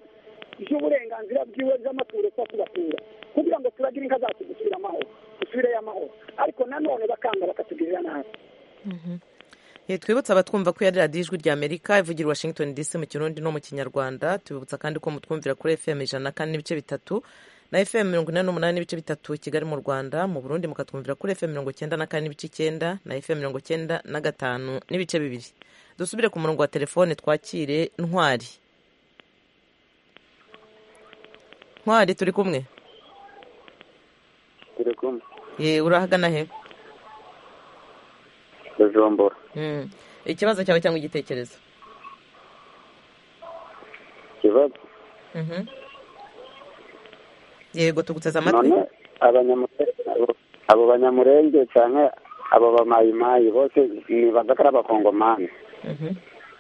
iby'uburenganzira bwiwe by'amaturo tuba tubatura kugira ngo turagire inka zacu dusubire amahoro dusubireyo amahoro ariko nanone bakanga bakatugirira nabi twibutsa abatwumva ko yari radiyo ijwi ry'amerika ivugira washington dc mu kirundi no mu kinyarwanda tubibutsa kandi ko mutwumvira kuri fm ijana na kane n'ibice bitatu na fm mirongo inani n'umunani n'ibice bitatu kigali mu rwanda mu burundi mukatwumvira kuri fm mirongo cyenda na kane n'ibice icyenda na fm mirongo cyenda na gatanu n'ibice bibiri dusubire ku murongo wa telefone twakire ntwari ntwari turi kumwe turi kumwe urahagana he bujumbura ikibazo cyawe cyangwa igitekerezo ikibazo yego tuguteze amatwi abo banyamurenge cyane abo bamayimayi bose nibaza ko ari abakongomani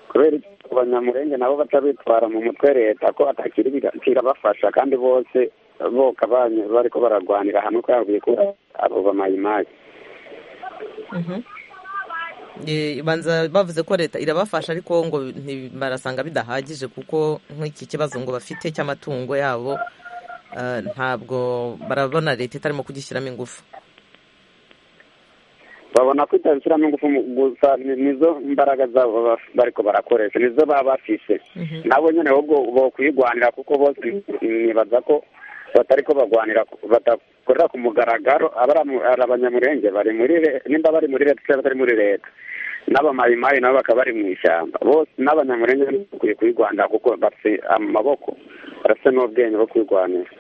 kubera abanyamurenge nabo batabitwara mu mutwe leta ko atakiri kirabafasha kandi bose boka bari ko bararwanira hamwe kubera ko abo bamayimayi banza bavuze ko leta irabafasha ariko ngo barasanga bidahagije kuko nk'iki kibazo ngo bafite cy'amatungo yabo ntabwo barabona leta itarimo kugishyiramo ingufu babona ko itabishyiramo ingufu gusa nizo mbaraga zabo bariko barakoresha nizo baba bafise nabo nyine ahubwo bokwirwanira kuko bose nibaza ko batari ko bagwanira badakorera ku mugaragaro ari abanyamurenge bari muri nimba bari muri leta cyangwa batari muri leta n'abamayimayi nabo bakaba bari mu ishyamba bose n'abanyamurenge bakwiye kuyirwanira kuko bafite amaboko barafite n'ubwenge bwo kuyirwanira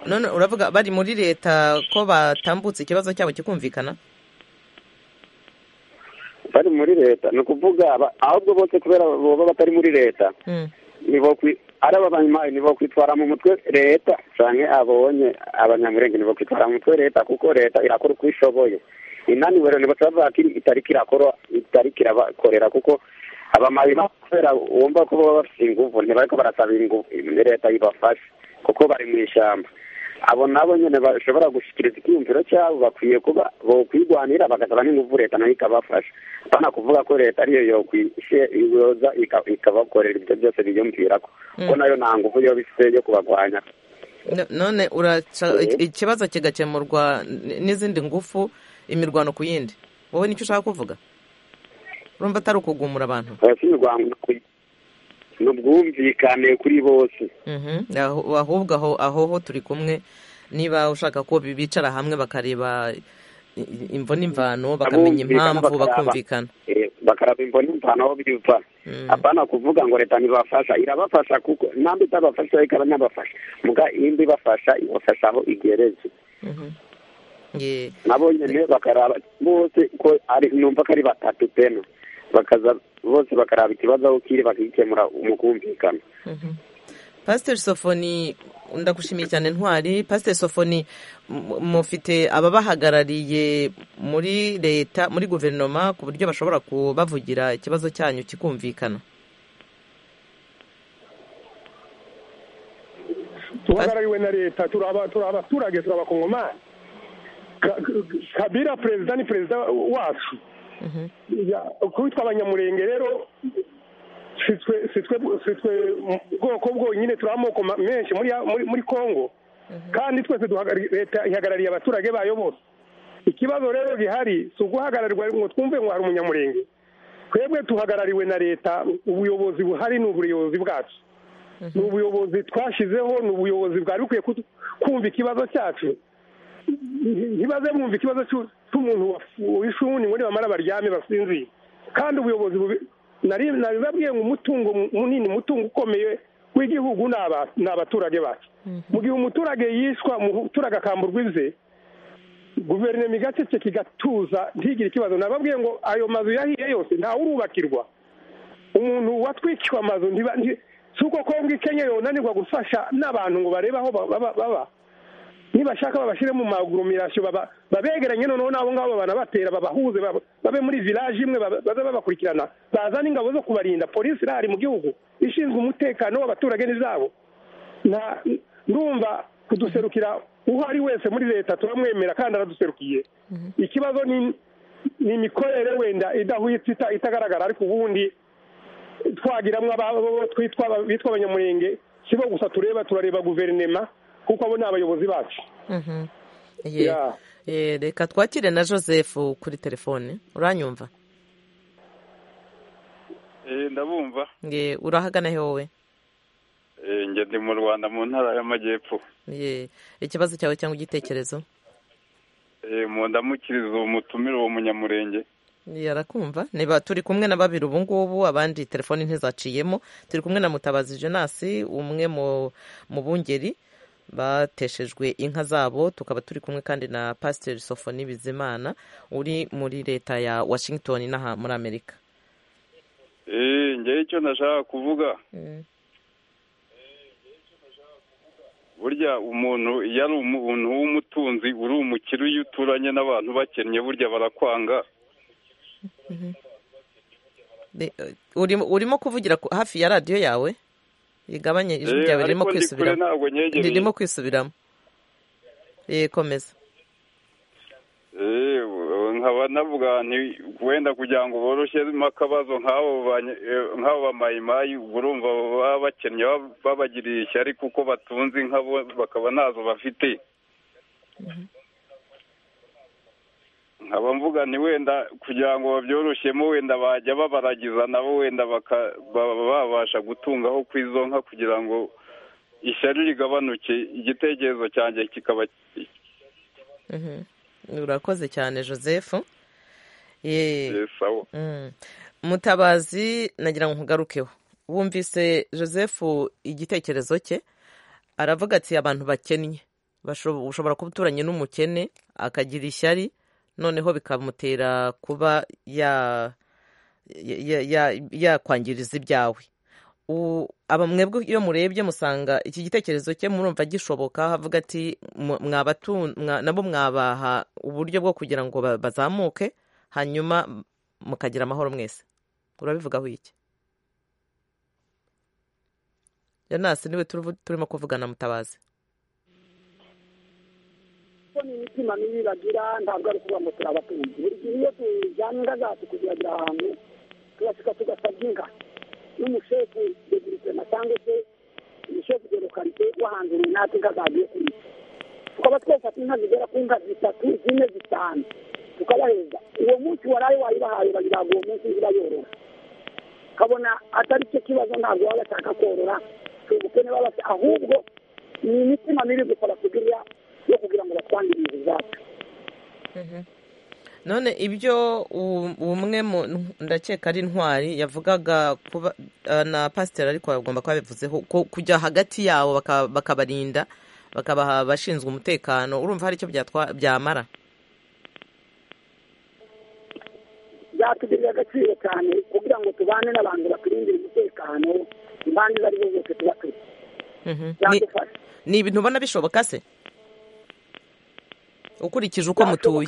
none uravuga bari muri leta ko batambutse ikibazo cyabo kikumvikana bari muri leta ni ukuvuga ahubwo bose kubera baba batari muri leta nibo ari abanyamayi nibo kwitwara mu mutwe leta cyane abonye abanyamurenge nibo kwitwara mu mutwe leta kuko leta irakora uko ishoboye inaniwe rero nibo tubavuga ko itari kirakora itari kirabakorera kuko abamayi kubera wumva ko baba bafite ingufu ntibariko barasaba ingufu leta ibafashe kuko bari mu ishyamba abo nabo nyine bashobora gushyikiriza icyiyumviro cyabo bakwiye kuba bokwirwanira bagasaba n'ingufu leta nayo ikabafasha bana kuvuga ko leta ariyo yokwiyoza ikabakorera ibyo byose biyumvira ko ko nayo nta ngufu yo bifite yo kubagwanya none ikibazo kigakemurwa n'izindi ngufu imirwano ku yindi wowe nicyo ushaka kuvuga urumva atari ukugumura abantu ni ubwumvikane kuri bose ahubwo aho aho ho turi kumwe niba ushaka ko bicara hamwe bakareba imvo n'imvano bakamenya impamvu bakumvikana bakaraba imvo n'imvano aho biva apana kuvuga ngo leta ntibafasha irabafasha kuko ntabwo itabafasha ikaba inabafasha muga indi ibafasha ibafasha aho igeretse nabo nyine bakaraba bose ko numva ko ari batatu pena bakaza bose bakaraba ikibazo aho kiri bakagikemura mu kumvikana pasiteri sofoni ndagushimiye cyane ntwari pasiteri sofoni mufite ababahagarariye muri leta muri guverinoma ku buryo bashobora kubavugira ikibazo cyanyu kikumvikana duhagarariwe na leta turi abaturage turi abakongomani kabira perezida ni perezida wacu kubitwa abanyamurenge rero sitwe ubwoko bwonyine turi amoko menshi muri congo kandi twese leta ihagarariye abaturage bayo bose ikibazo rero gihari si uguhagararirwa ngo twumve ngo hari umunyamurenge twebwe tuhagarariwe na leta ubuyobozi buhari ni ubuyobozi bwacu ni ubuyobozi twashyizeho ni ubuyobozi bwari bukwiye kumva ikibazo cyacu ntibaze bumva ikibazo cy'umuntu w'ishuri ngo nibamara baryame basinzire kandi ubuyobozi nabibabwiye ngo umutungo munini umutungo ukomeye w'igihugu ni abaturage bacu mu gihe umuturage yishwa umuturage akamburwa ibye guverinoma igaceceka igatuza ntigire ikibazo nababwiye ngo ayo mazu yahiye yose urubakirwa umuntu watwikiwe amazu si uko kongo ikenyeye unanirwa gufasha n'abantu ngo barebe aho baba nibashaka babashyire mu magurumirasiyo babegeranye noneho n'abo ngabo babana batera babahuze babe muri village imwe babe babakurikirana bazane ingabo zo kubarinda polisi irahari mu gihugu ishinzwe umutekano w'abaturage n'izabo ndumva kuduserukira uwo ari wese muri leta turamwemera kandi araduserukiye ikibazo ni imikorere wenda idahwitse itagaragara ariko ubundi twagiramo abo bitwa abanyamurenge si bo gusa tureba turareba guverinema kuko abo ni abayobozi bacu reka twakire na joseph kuri telefone uranyumva ndabumva urahagana he wowe njye ndi mu rwanda mu ntara y'amajyepfo ikibazo cyawe cyangwa igitekerezo mu ndamukirizo umutumire uwo munyamurenge yarakumva niba turi kumwe na babiri ubu ngubu abandi telefoni ntizaciyemo turi kumwe na mutabazi jenasi umwe mu bungeri bateshejwe inka zabo tukaba turi kumwe kandi na pasiteri sofoni bizimana uri muri leta ya washington n'aha muri amerika ngewe icyo nashaka kuvuga burya umuntu iyo ari umuntu w'umutunzi uri umukire iyo uturanye n'abantu bakennye burya barakwanga urimo kuvugira hafi ya radiyo yawe igabanye ijwi ryawe ririmo kwisubiramo ririmo kwisubiramo komeza nkaba navuga wenda kugira ngo boroshyemo akabazo nk'abo bamayimayi urumva baba bakennye babagiriye ishyari kuko batunze inka bakaba ntazo bafite nkaba mvuga ni wenda kugira ngo babyoroshyemo wenda bajya babaragiza nabo wenda babasha gutungaho ku izo nka kugira ngo ishyari rigabanuke igitekerezo cyanjye kikaba urakoze cyane joseph mutabazi nagira ngo nkugarukeho wumvise joseph igitekerezo cye aravuga ati abantu bakennye ushobora kuba uturanye n'umukene akagira ishyari noneho bikamutera kuba yakwangiriza ibyawe mwebwe iyo murebye musanga iki gitekerezo cye murumva gishoboka havuga ati nabo mwabaha uburyo bwo kugira ngo bazamuke hanyuma mukagira amahoro mwese urabivugaho iki yanasi niwe turimo kuvugana mutabazi ni imitima mibi bagira ntabwo ari ukuvuga ngo turabatunzi buri gihe iyo tujyanye inka zacu kuziragira ahantu turasika tugasabye inka n'umushefu deguritema cyangwa se umushefu de lokalite wahanzuriye natwe inka zagiye kurisha tukaba twefata inka zigera ku nka zitatu zine zitanu tukabahereza uwo munsi waraye wayibahaye bagiraga uwo munsi nzira yorora kabona atari cyo kibazo ntabwo baba bashaka korora si ubukene baba ahubwo ni imitima mibi gusa batugirira yo kugira ngo batwangirize izacu none ibyo umwe ndakeka ari intwari yavugaga na pasiteri ariko bagomba kuba bivuzeho kujya hagati yabo bakabarinda bakabaha abashinzwe umutekano urumva hari icyo byamara byatugirira agaciro cyane kugira ngo tubane n'abantu baturindira umutekano impande izo ari zo zose tuba turi ni ibintu ubona bishoboka se ukurikije uko mutuye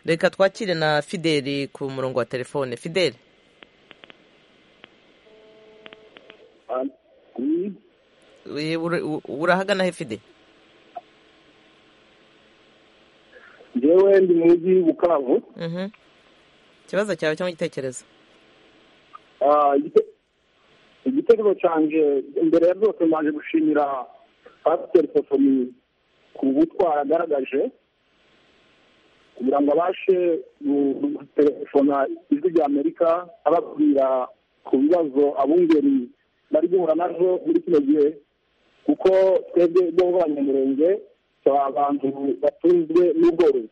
reka twakire na fideli ku murongo wa telefone fideli urahagana he fideli njyewe ndi mujyi bukavu ikibazo cyawe cyangwa igitekerezo igitekerezo cyanjye imbere ya byose mbaje gushimira pasiteri sofomi ku butwara agaragaje kugira ngo abashe gutelefona ijwi rya amerika ababwira ku bibazo abungeri bari guhura nabyo muri kino gihe kuko twebwe bo abanyamurenge tuba abantu batunzwe n'ubworozi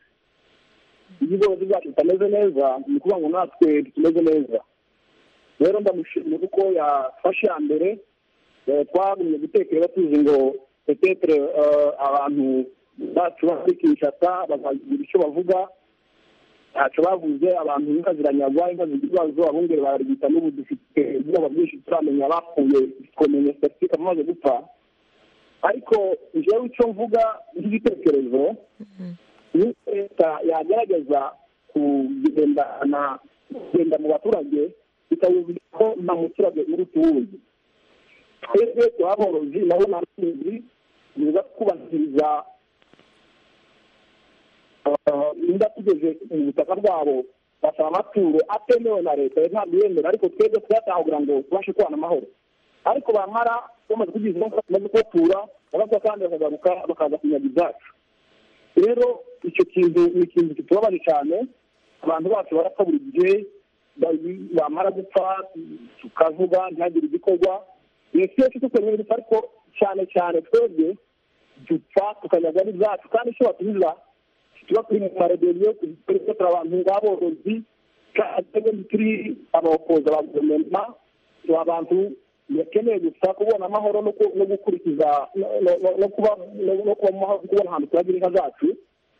iyo ubworozi bwacu butameze neza ni ukuvuga ngo natwe tumeze neza rero ndamushimira kuko yafashe iya mbere twagumye gutekereza tuzi ngo petetere abantu bacu bari kinshasa bakagira icyo bavuga ntacyo bavuze abantu inka ziranyagwa inka zigira ibibazo abungeri bararwita n'ubu dufite ubwoba bwinshi turamenya bapfuye twamenya sitatike amaze gupfa ariko njyewe icyo mvuga nk'igitekerezo ni leta yagerageza kugendana kugenda mu baturage bikawuzi ko nta muturage uri tuwuzi twebwe turaborozi nabo nta mutuzi biza kubahiriza niba tugeze mu butaka bwabo basaba amaturo atemewe na leta ntabwo yemera ariko twebwe tuyataha kugira ngo tubashe kubana amahoro ariko bampara bamaze kugize umunsi bamaze kubatura bagaruka kandi bakagaruka bakaza kunyaga ibyacu rero icyo kintu ni ikintu kitubabaje cyane abantu bacu barapfa buri gihe bamara gupfa tukavuga ntihagire igikorwa ni twese tukeneye gusa ariko cyane cyane twebwe dupfa tukanyaga n'ibyacu kandi icyo batubiza tuba turi mu maradiyo turi gukora abantu b'aborozi kandi turi abakozi ba guverinoma tuba abantu bakeneye gusa kubona amahoro no gukurikiza no kuba kubona ahantu turagira inka zacu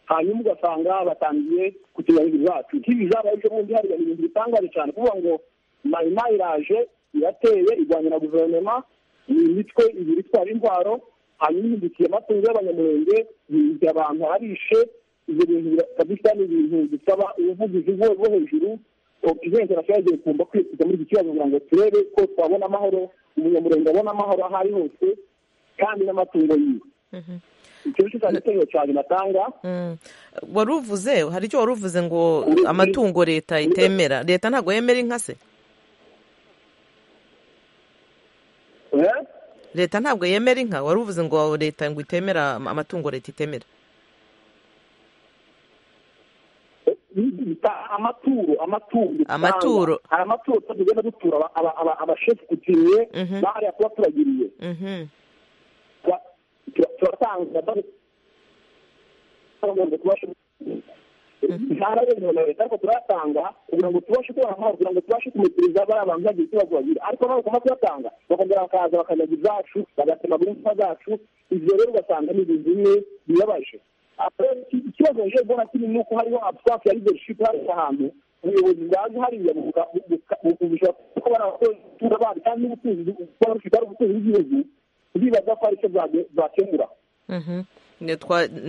hanyuma ugasanga batangiye kutunyarira izacu nk'ibi zabaye ejo bundi hari ibintu bitangaje cyane kuvuga ngo mayima iraje irateye irwanira guverinoma ni imitwe ibiri itwara intwaro hanyuma ihindukiye amatungo y'abanyamurenge yihigira abantu arishe ibyo bintu kabisa ni ibintu bisaba ubuvugizi bwo hejuru perezidansi yagiye kumva kwisiga muri iki kibazo kugira ngo turebe ko twabona amahoro umunyamurenge abona amahoro aho ari hose kandi n'amatungo yiwe wari uvuze hari icyo wari uvuze ngo amatungo leta itemera leta ntabwo yemera inka se leta ntabwo yemera inka wari uvuze ngo leta ngo itemera amatungo leta itemera amaturo amaturo amaturo hari amaturo tugenda dutura abashefu kutiriye bahariya kuba turagiriye turatanga ntara yemewe na leta ariko turatanga kugira ngo tubashe kubona amahoro kugira ngo tubashe kumutiriza bariya bantu bagira ikibazo bagira ariko nabo bagomba kuyatanga bakongera bakaza bakanyaga izacu bagatemaga impfa zacu ibyo rero ugasanga ni ibintu bimwe bibabaje ikibazo nje mbona kinini ni uko hariho absence ya leadership hariya ahantu ubuyobozi bwaje hariya bukubisha kuko bari abakozi bandi kandi n'ubutunzi baba bafite ari ubutunzi bw'igihugu ndibaza ko hari icyo bwakemura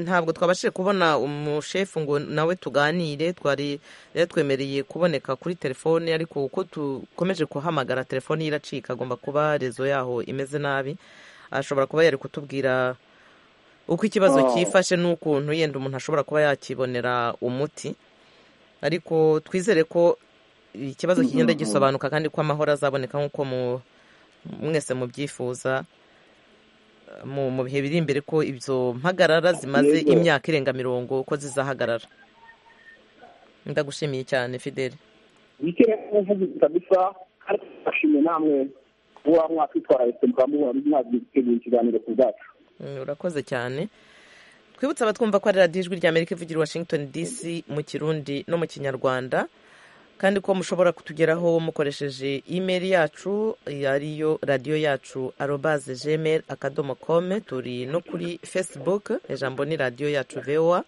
ntabwo twabashije kubona umushefu ngo nawe tuganire twari yatwemereye kuboneka kuri telefone ariko uko dukomeje kuhamagara telefone ye iracika agomba kuba rezo yaho imeze nabi ashobora kuba yari kutubwira uko ikibazo cyifashe n'ukuntu yenda umuntu ashobora kuba yakibonera umuti ariko twizere ko ikibazo kigenda gisobanuka kandi ko amahoro azaboneka nk'uko mwese mubyifuza mu bihe biri imbere ko ibyo mpagarara zimaze imyaka irenga mirongo ko zizahagarara ndagushimiye cyane fideli bikere uvugizi kabisa kandi turashimye namwe kuba mwakwitwara leta mukaba mwagiye gutegura ikiganiro ku bwacu urakoze cyane twibutse abatwumva ko ari radiyo ijwi rya amerika ivugira washington dc mu kirundi no mu kinyarwanda kandi ko mushobora kutugeraho mukoresheje imeri yacu ariyo radiyo yacu arobaze jemeri akadomo kome turi no kuri facebook ijambo ni radiyo yacu vowa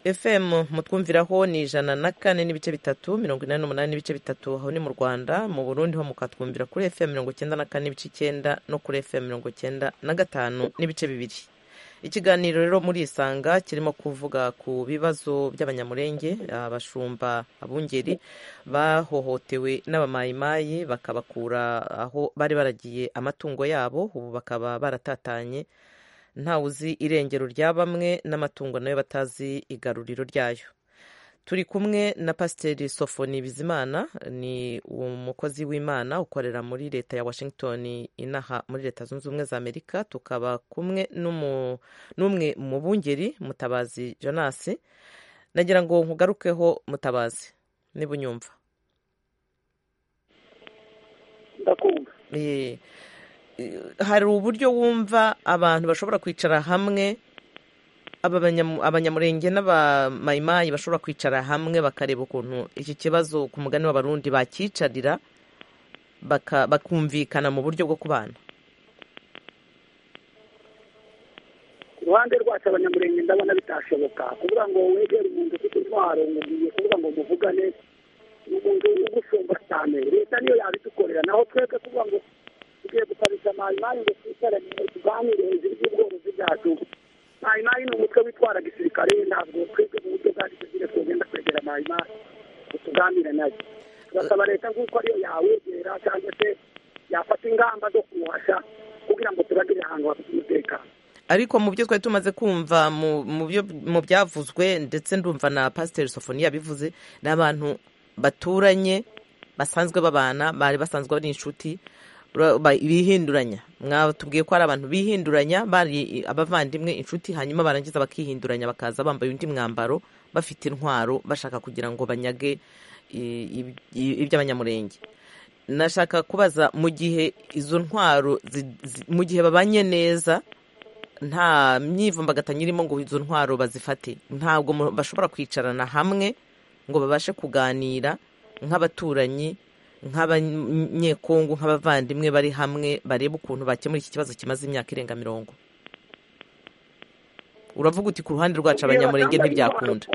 fm mutwumviraho ni ijana na kane n'ibice bitatu mirongo inani n'umunani n'ibice bitatu aho ni mu rwanda mu burundi ho mukatwumvira kuri fm mirongo icyenda na kane n'ibice icyenda no kuri fm mirongo icyenda na gatanu n'ibice bibiri ikiganiro rero muri isanga kirimo kuvuga ku bibazo by'abanyamurenge abashumba abungeri bahohotewe n'abamayimayi bakabakura aho bari baragiye amatungo yabo ubu bakaba baratatanye ntawuzi irengero rya bamwe n'amatungo nayo batazi igaruriro ryayo turi kumwe na pasiteri sofoni bizimana ni umukozi w'imana ukorera muri leta ya washington inaha muri leta zunze ubumwe za amerika tukaba kumwe n'umwe mu bungeri mutabazi jonasi nagira ngo nkugarukeho mutabazi niba unyumva ndakumva hari uburyo wumva abantu bashobora kwicara hamwe abanyamurenge n'abamayimayi bashobora kwicara hamwe bakareba ukuntu iki kibazo ku mugani w'abarundi bakicarira bakumvikana mu buryo bwo kubana ku ruhande rwacu abanyamurenge ndabona bitashoboka kuvuga ngo wegere umuntu ufite intwaro mugiye kuvuga ngo muvugane ni umuntu ugusumba cyane leta niyo yabidukorera naho twebwe kuvuga ngo tugiye gusabisha amayimayi ngo twicarane tuganire hejuru y'ubworozi bwacu mayimayi ni umutwe witwara gisirikare ntabwo twebwe mu buryo bwa gisirikare twagenda kwegera mayimayi ngo tuganire nayo turasaba leta nk'uko ariyo yawegera cyangwa se yafata ingamba zo kumuhasha kugira ngo tubagire ahantu hafite umutekano ariko mu byo twari tumaze kumva mu byavuzwe ndetse ndumva na pasiteri sofoni yabivuze ni abantu baturanye basanzwe babana bari basanzwe bari inshuti bihinduranya mwatubwiye ko ari abantu bihinduranya bari abavandimwe inshuti hanyuma barangiza bakihinduranya bakaza bambaye undi mwambaro bafite intwaro bashaka kugira ngo banyage iby'abanyamurenge nashaka kubaza mu gihe izo ntwaro mu gihe babanye neza nta myivumbagatanya irimo ngo izo ntwaro bazifate ntabwo bashobora kwicarana hamwe ngo babashe kuganira nk'abaturanyi nk'abanyekongo nk'abavandimwe bari hamwe barebe ukuntu bakemura iki kibazo kimaze imyaka irenga mirongo uravuga uti ku ruhande rwacu abanyamurenge ntibyakunda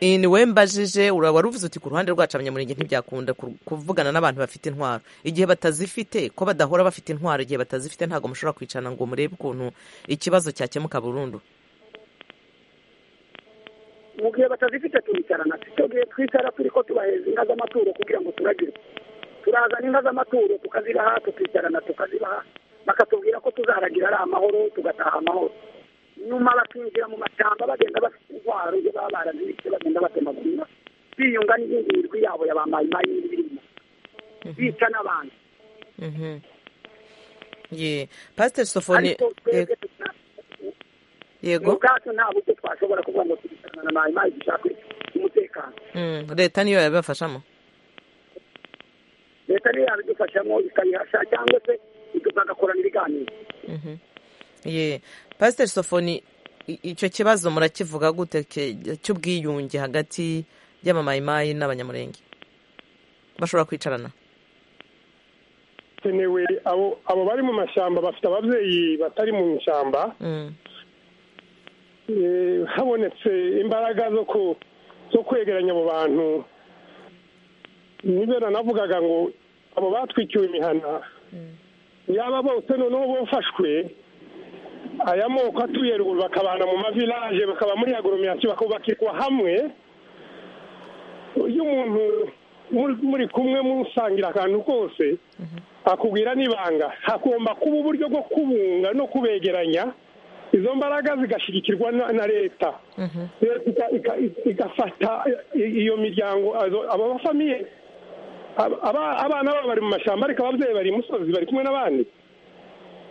ni we mbajije wari uvuze uti ku ruhande rwacu abanyamurenge ntibyakunda kuvugana n'abantu bafite intwaro igihe batazifite ko badahora bafite intwaro igihe batazifite ntabwo mushobora kwicarana ngo murebe ukuntu ikibazo cyakemuka burundu mu gihe batazifite turicarana icyo gihe twicara turi ko tubaheza inka z'amaturo kugira ngo turagire turazana inka z'amaturo tukazibaha tukicarana tukazibaha bakatubwira ko tuzaragira ari amahoro tugataha amahoro nyuma bakinjira mu mashyamba bagenda bafite indwara ibyo baba barazibitse bagenda batemagura biyunga n'iyindi mirwi yabo ya ba mayimayi n'ibirimo bica n'abantu pasiteri sofoni yego ubwacu nta buryo twashobora kuvuga ngo turicarana na mayimayi dushake umutekano leta niyo yabibafashamo leta niyo yabidufashamo ikayihasha cyangwa se bagakorana ibiganiro ye pasiteri sofoni icyo kibazo murakivuga gute cy'ubwiyunge hagati y'amamayimayi n'abanyamurenge bashobora kwicarana kenewe abo bari mu mashyamba bafite ababyeyi batari mu ishyamba habonetse imbaraga zo kwegeranya abo bantu nibyo nanavugaga ngo abo batwikiwe imihana yaba bose noneho bafashwe aya moko atuye ruguru bakabana mu mavilaje bakaba muri agoromiyasiyo bakubakirwa hamwe iyo umuntu muri kumwe musangira akantu kose akubwira n'ibanga hagomba kuba uburyo bwo kubunga no kubegeranya izo mbaraga zigashyigikirwa na leta leta igafata iyo miryango abafamiye abana babo bari mu mashyamba ariko ababyeyi bari imusozi bari kumwe n'abandi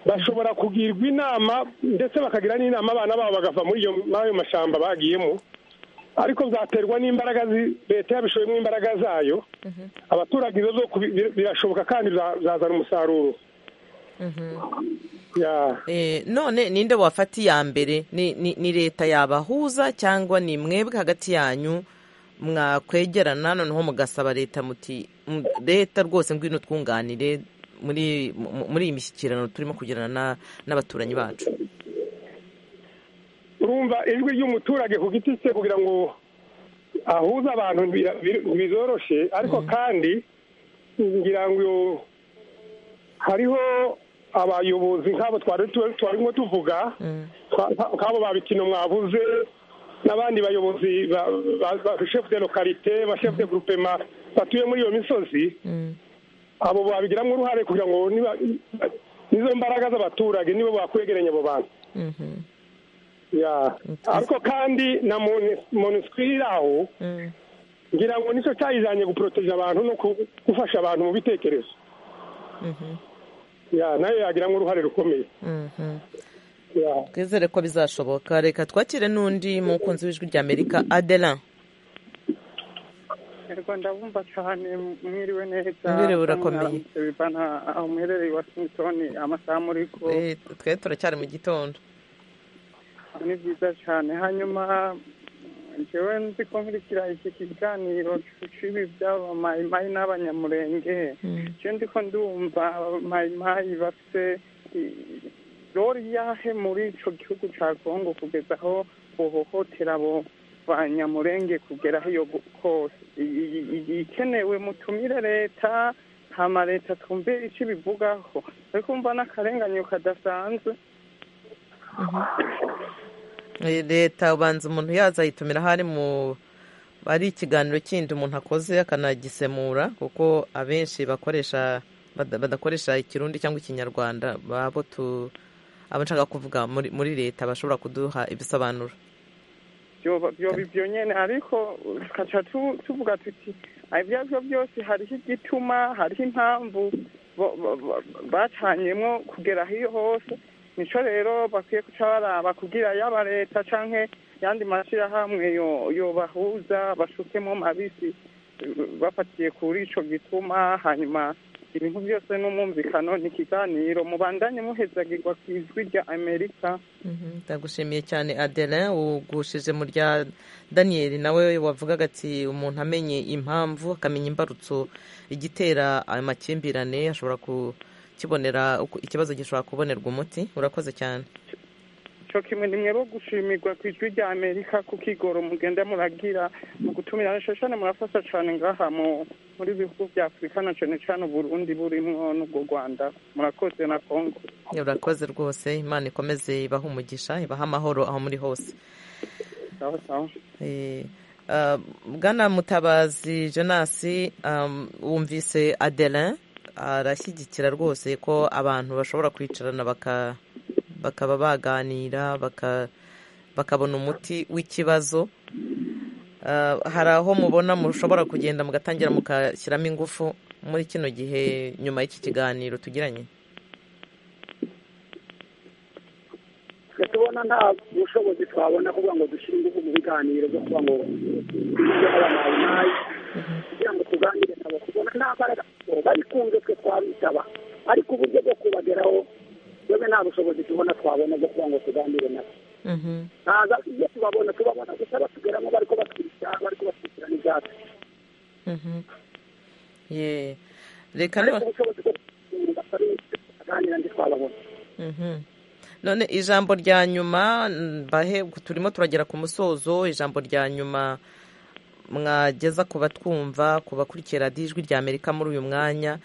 bashobora kugirwa inama ndetse bakagira n'inama abana babo bagava muri ayo mashyamba bagiyemo ariko byaterwa n'imbaraga leta yabishoyemo imbaraga zayo abaturage zo birashoboka kandi byazana umusaruro none ninde wafata iya mbere ni leta yabahuza cyangwa ni mwebwe hagati yanyu mwakwegerana noneho mugasaba leta muti leta rwose ngwino twunganire muri iyi mishyikirano turimo kugirana n'abaturanyi bacu urumva ijwi ry'umuturage ku giti cye kugira ngo ahuze abantu bizoroshye ariko kandi ngira ngo hariho abayobozi nk'abo twari turimo tuvuga nk'abo ba bikino mwabuze n'abandi bayobozi ba shefu de lokarite ba shefu de gurupema batuye muri iyo misozi abo babigiramo uruhare kugira ngo nizo mbaraga z'abaturage nibo bakwegeranya abo bantu ariko kandi na monisiko iri aho ngira ngo nicyo cyayijyanye guporoteje abantu no gufasha abantu mu bitekerezo nayo yagiramo uruhare rukomeye twizere ko bizashoboka reka twakire n'undi mukunzi w'ijwi rya amerika adelan rwanda bumva cyane mwiriwe neza Mwiriwe urakomeye. bana aho muherereye washington amasaha muri ko twe turacyari mu gitondo ni byiza cyane hanyuma njyewe nzi ko nkurikira iki kiganiro cy'ibi by'aba mayimayi n'abanyamurenge njyewe ndi ko ndumva mayimayi bafite i- rori yahe muri icyo gihugu cya kongo kugeza aho bohohotera abo banyamurenge kugera aho iyo gu- kose I- i- i- ikenewe mutumire leta hama leta twumve icyo ibivugaho ariko mva n'akarenganyo kadasanzwe Eh, leta ubanza umuntu yaza ayitumira hari mu ari ikiganiro kindi umuntu akoze akanagisemura kuko abenshi bakoresha bada- badakoresha ikirundi cyangwa ikinyarwanda babo tu abo nshaka kuvuga muri, muri leta bashobora kuduha ibisobanuro byoba byoba ibyo nyine ariko tukaca tu- tuvuga tuti "Ah, ibyo ari byo byose hariho igituma hariho impamvu bo- bo- bo- bacanyemo kugera aho iyo hose nicyo rero bakwiye guca baraba kugira yaba leta canke yandi mashyirahamwe yo- yobahuza bashukemo mabisi eh, bafatiye kuri ico gituma hanyuma ibintu byose n'umwumvikano ni ikiganiro mubandanye muhezagirwa ku ijwi rya amerika Mhm, ndagushimiye cyane adelin ugushije mu rya daniyeli nawe wavugaga ati umuntu amenye impamvu akamenya imbarutso igitera ayo makimbirane ashobora kukibonera uko- ikibazo gishobora kubonerwa umuti urakoze cyane cyo kimwe ni mwebwe gushimirwa ku ijwi rya amerika ku kigoro mugenda muragira mu gutumira nshashane murafasha cyane ngaha mu muri bihugu bya afurika na cyane cyane uburundi burimwo n'ubwo rwanda murakoze na kongo urakoze rwose imana ikomeze ibahe umugisha ibahe amahoro aho muri hose sawa sawa Eh, ah, bwana mutabazi jenasi um, wumvise adelin arashyigikira rwose ko abantu bashobora kwicarana baka- bakaba baganira baka- bakabona umuti w'ikibazo Ah, hari aho mubona mushobora kugenda mugatangira mukashyiramo ingufu muri kino gihe nyuma y'iki kiganiro tugiranye twe tubona nta bushobozi twabona kugira ngo dushyire ingufu mu biganiro byo kuba ngo tujye abamayinayi kugira ngo tuganire nabo tubona nta mbaraga babikunze twe twabitaba ariko uburyo bwo kubageraho twebwe nta bushobozi tubona twabona bwo kuba ngo tuganire nabo ntaza iyo tubabona tubabona gusa batugeramo bariko batwica bariko batwicirana ibyatsi Mhm. Ye. reka ariko none ubushobozi bwo kuganira batari tuganira ndi twababona Mhm. none ijambo rya nyuma mbahe turimo turagera ku musozo ijambo rya nyuma mwageza ku batwumva ku bakurikira radiyo ijwi rya amerika muri uyu mwanya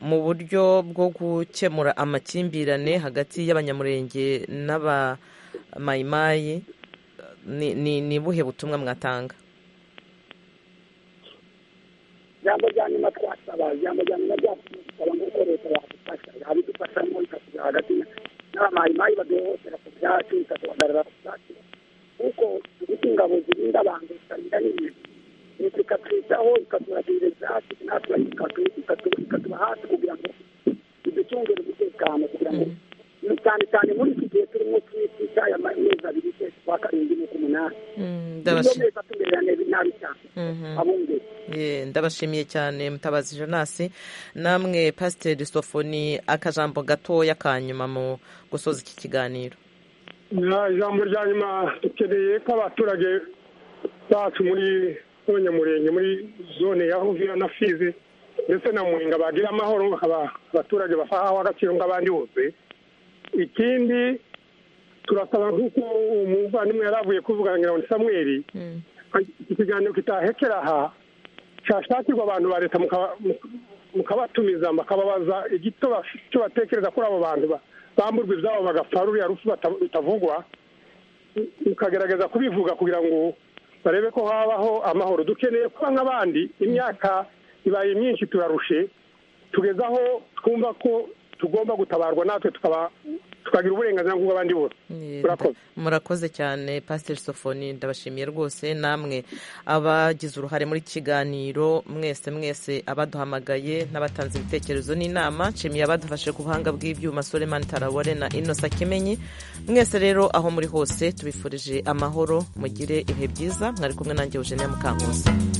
mu buryo bwo gukemura amakimbirane hagati y'abanyamurenge n'abamayimayi ni- ni ni buhe butumwa mwatanga ijambo rya nyuma twasaba ijambo rya nyuma ryasaba ngo uko leta yadufasha yabidufashamo ikatugira hagati n'abamayimayi baduhohotera ku byacu ikatubagarura ku byacu kuko dufite ingabo zirinda abantu zitarinda n'ibintu leta ikatwitaho ikaturagira ibyatsi natwe ikatu- ikatu- ikatuba hafi kugira ngo iducungire umutekano kugira ngo ni cyane cyane muri iki gihe turimo cy'isi cy'aya mezi abiri ukwezi kwa karindwi n'uk'umunani iyo ndabashi leta tumererane nabi cyane Mhm. abungeri Ye, ndabashimiye cyane mutabazi jenasi namwe pasiteri sofoni akajambo gatoya ka nyuma mu gusoza iki kiganiro Ya, ijambo rya nyuma dukeneye ko abaturage bacu muri abanyamurenge muri zone ya huviya na fizi ndetse na muringa bagira amahoro aba- abaturage bafahaho agaciro nk'abandi bose ikindi turasaba nk'uko umuvandimwe yari avuye kuvuga ngira ngo ni samweli iki kiganiro kitahekera aha cyashakirwa abantu ba leta mukaba- muka- mukabatumiza mukababaza igito baf- icyo batekereza kuri abo bantu ba- bamburwa ibyabo bagapfa ruriya rupfu bata- rutavugwa mukagerageza kubivuga kugira ngo barebe ko habaho amahoro dukeneye kuba nk'abandi imyaka ibaye myinshi turarushe tugeze aho twumva ko tugomba gutabarwa natwe tukaba tukagira uburenganzira nk'ubw'abandi bose murakoze murakoze cyane pasiteri sofoni ndabashimiye rwose namwe abagize uruhare muri kiganiro mwese mwese abaduhamagaye n'abatanze ibitekerezo n'inama nshimiye abadufashe ku buhanga bw'ibyuma solemani tarawore na inosa kimenyi mwese rero aho muri hose tubifurije amahoro mugire ibihe byiza mwari kumwe nanjye eugenia mukankusi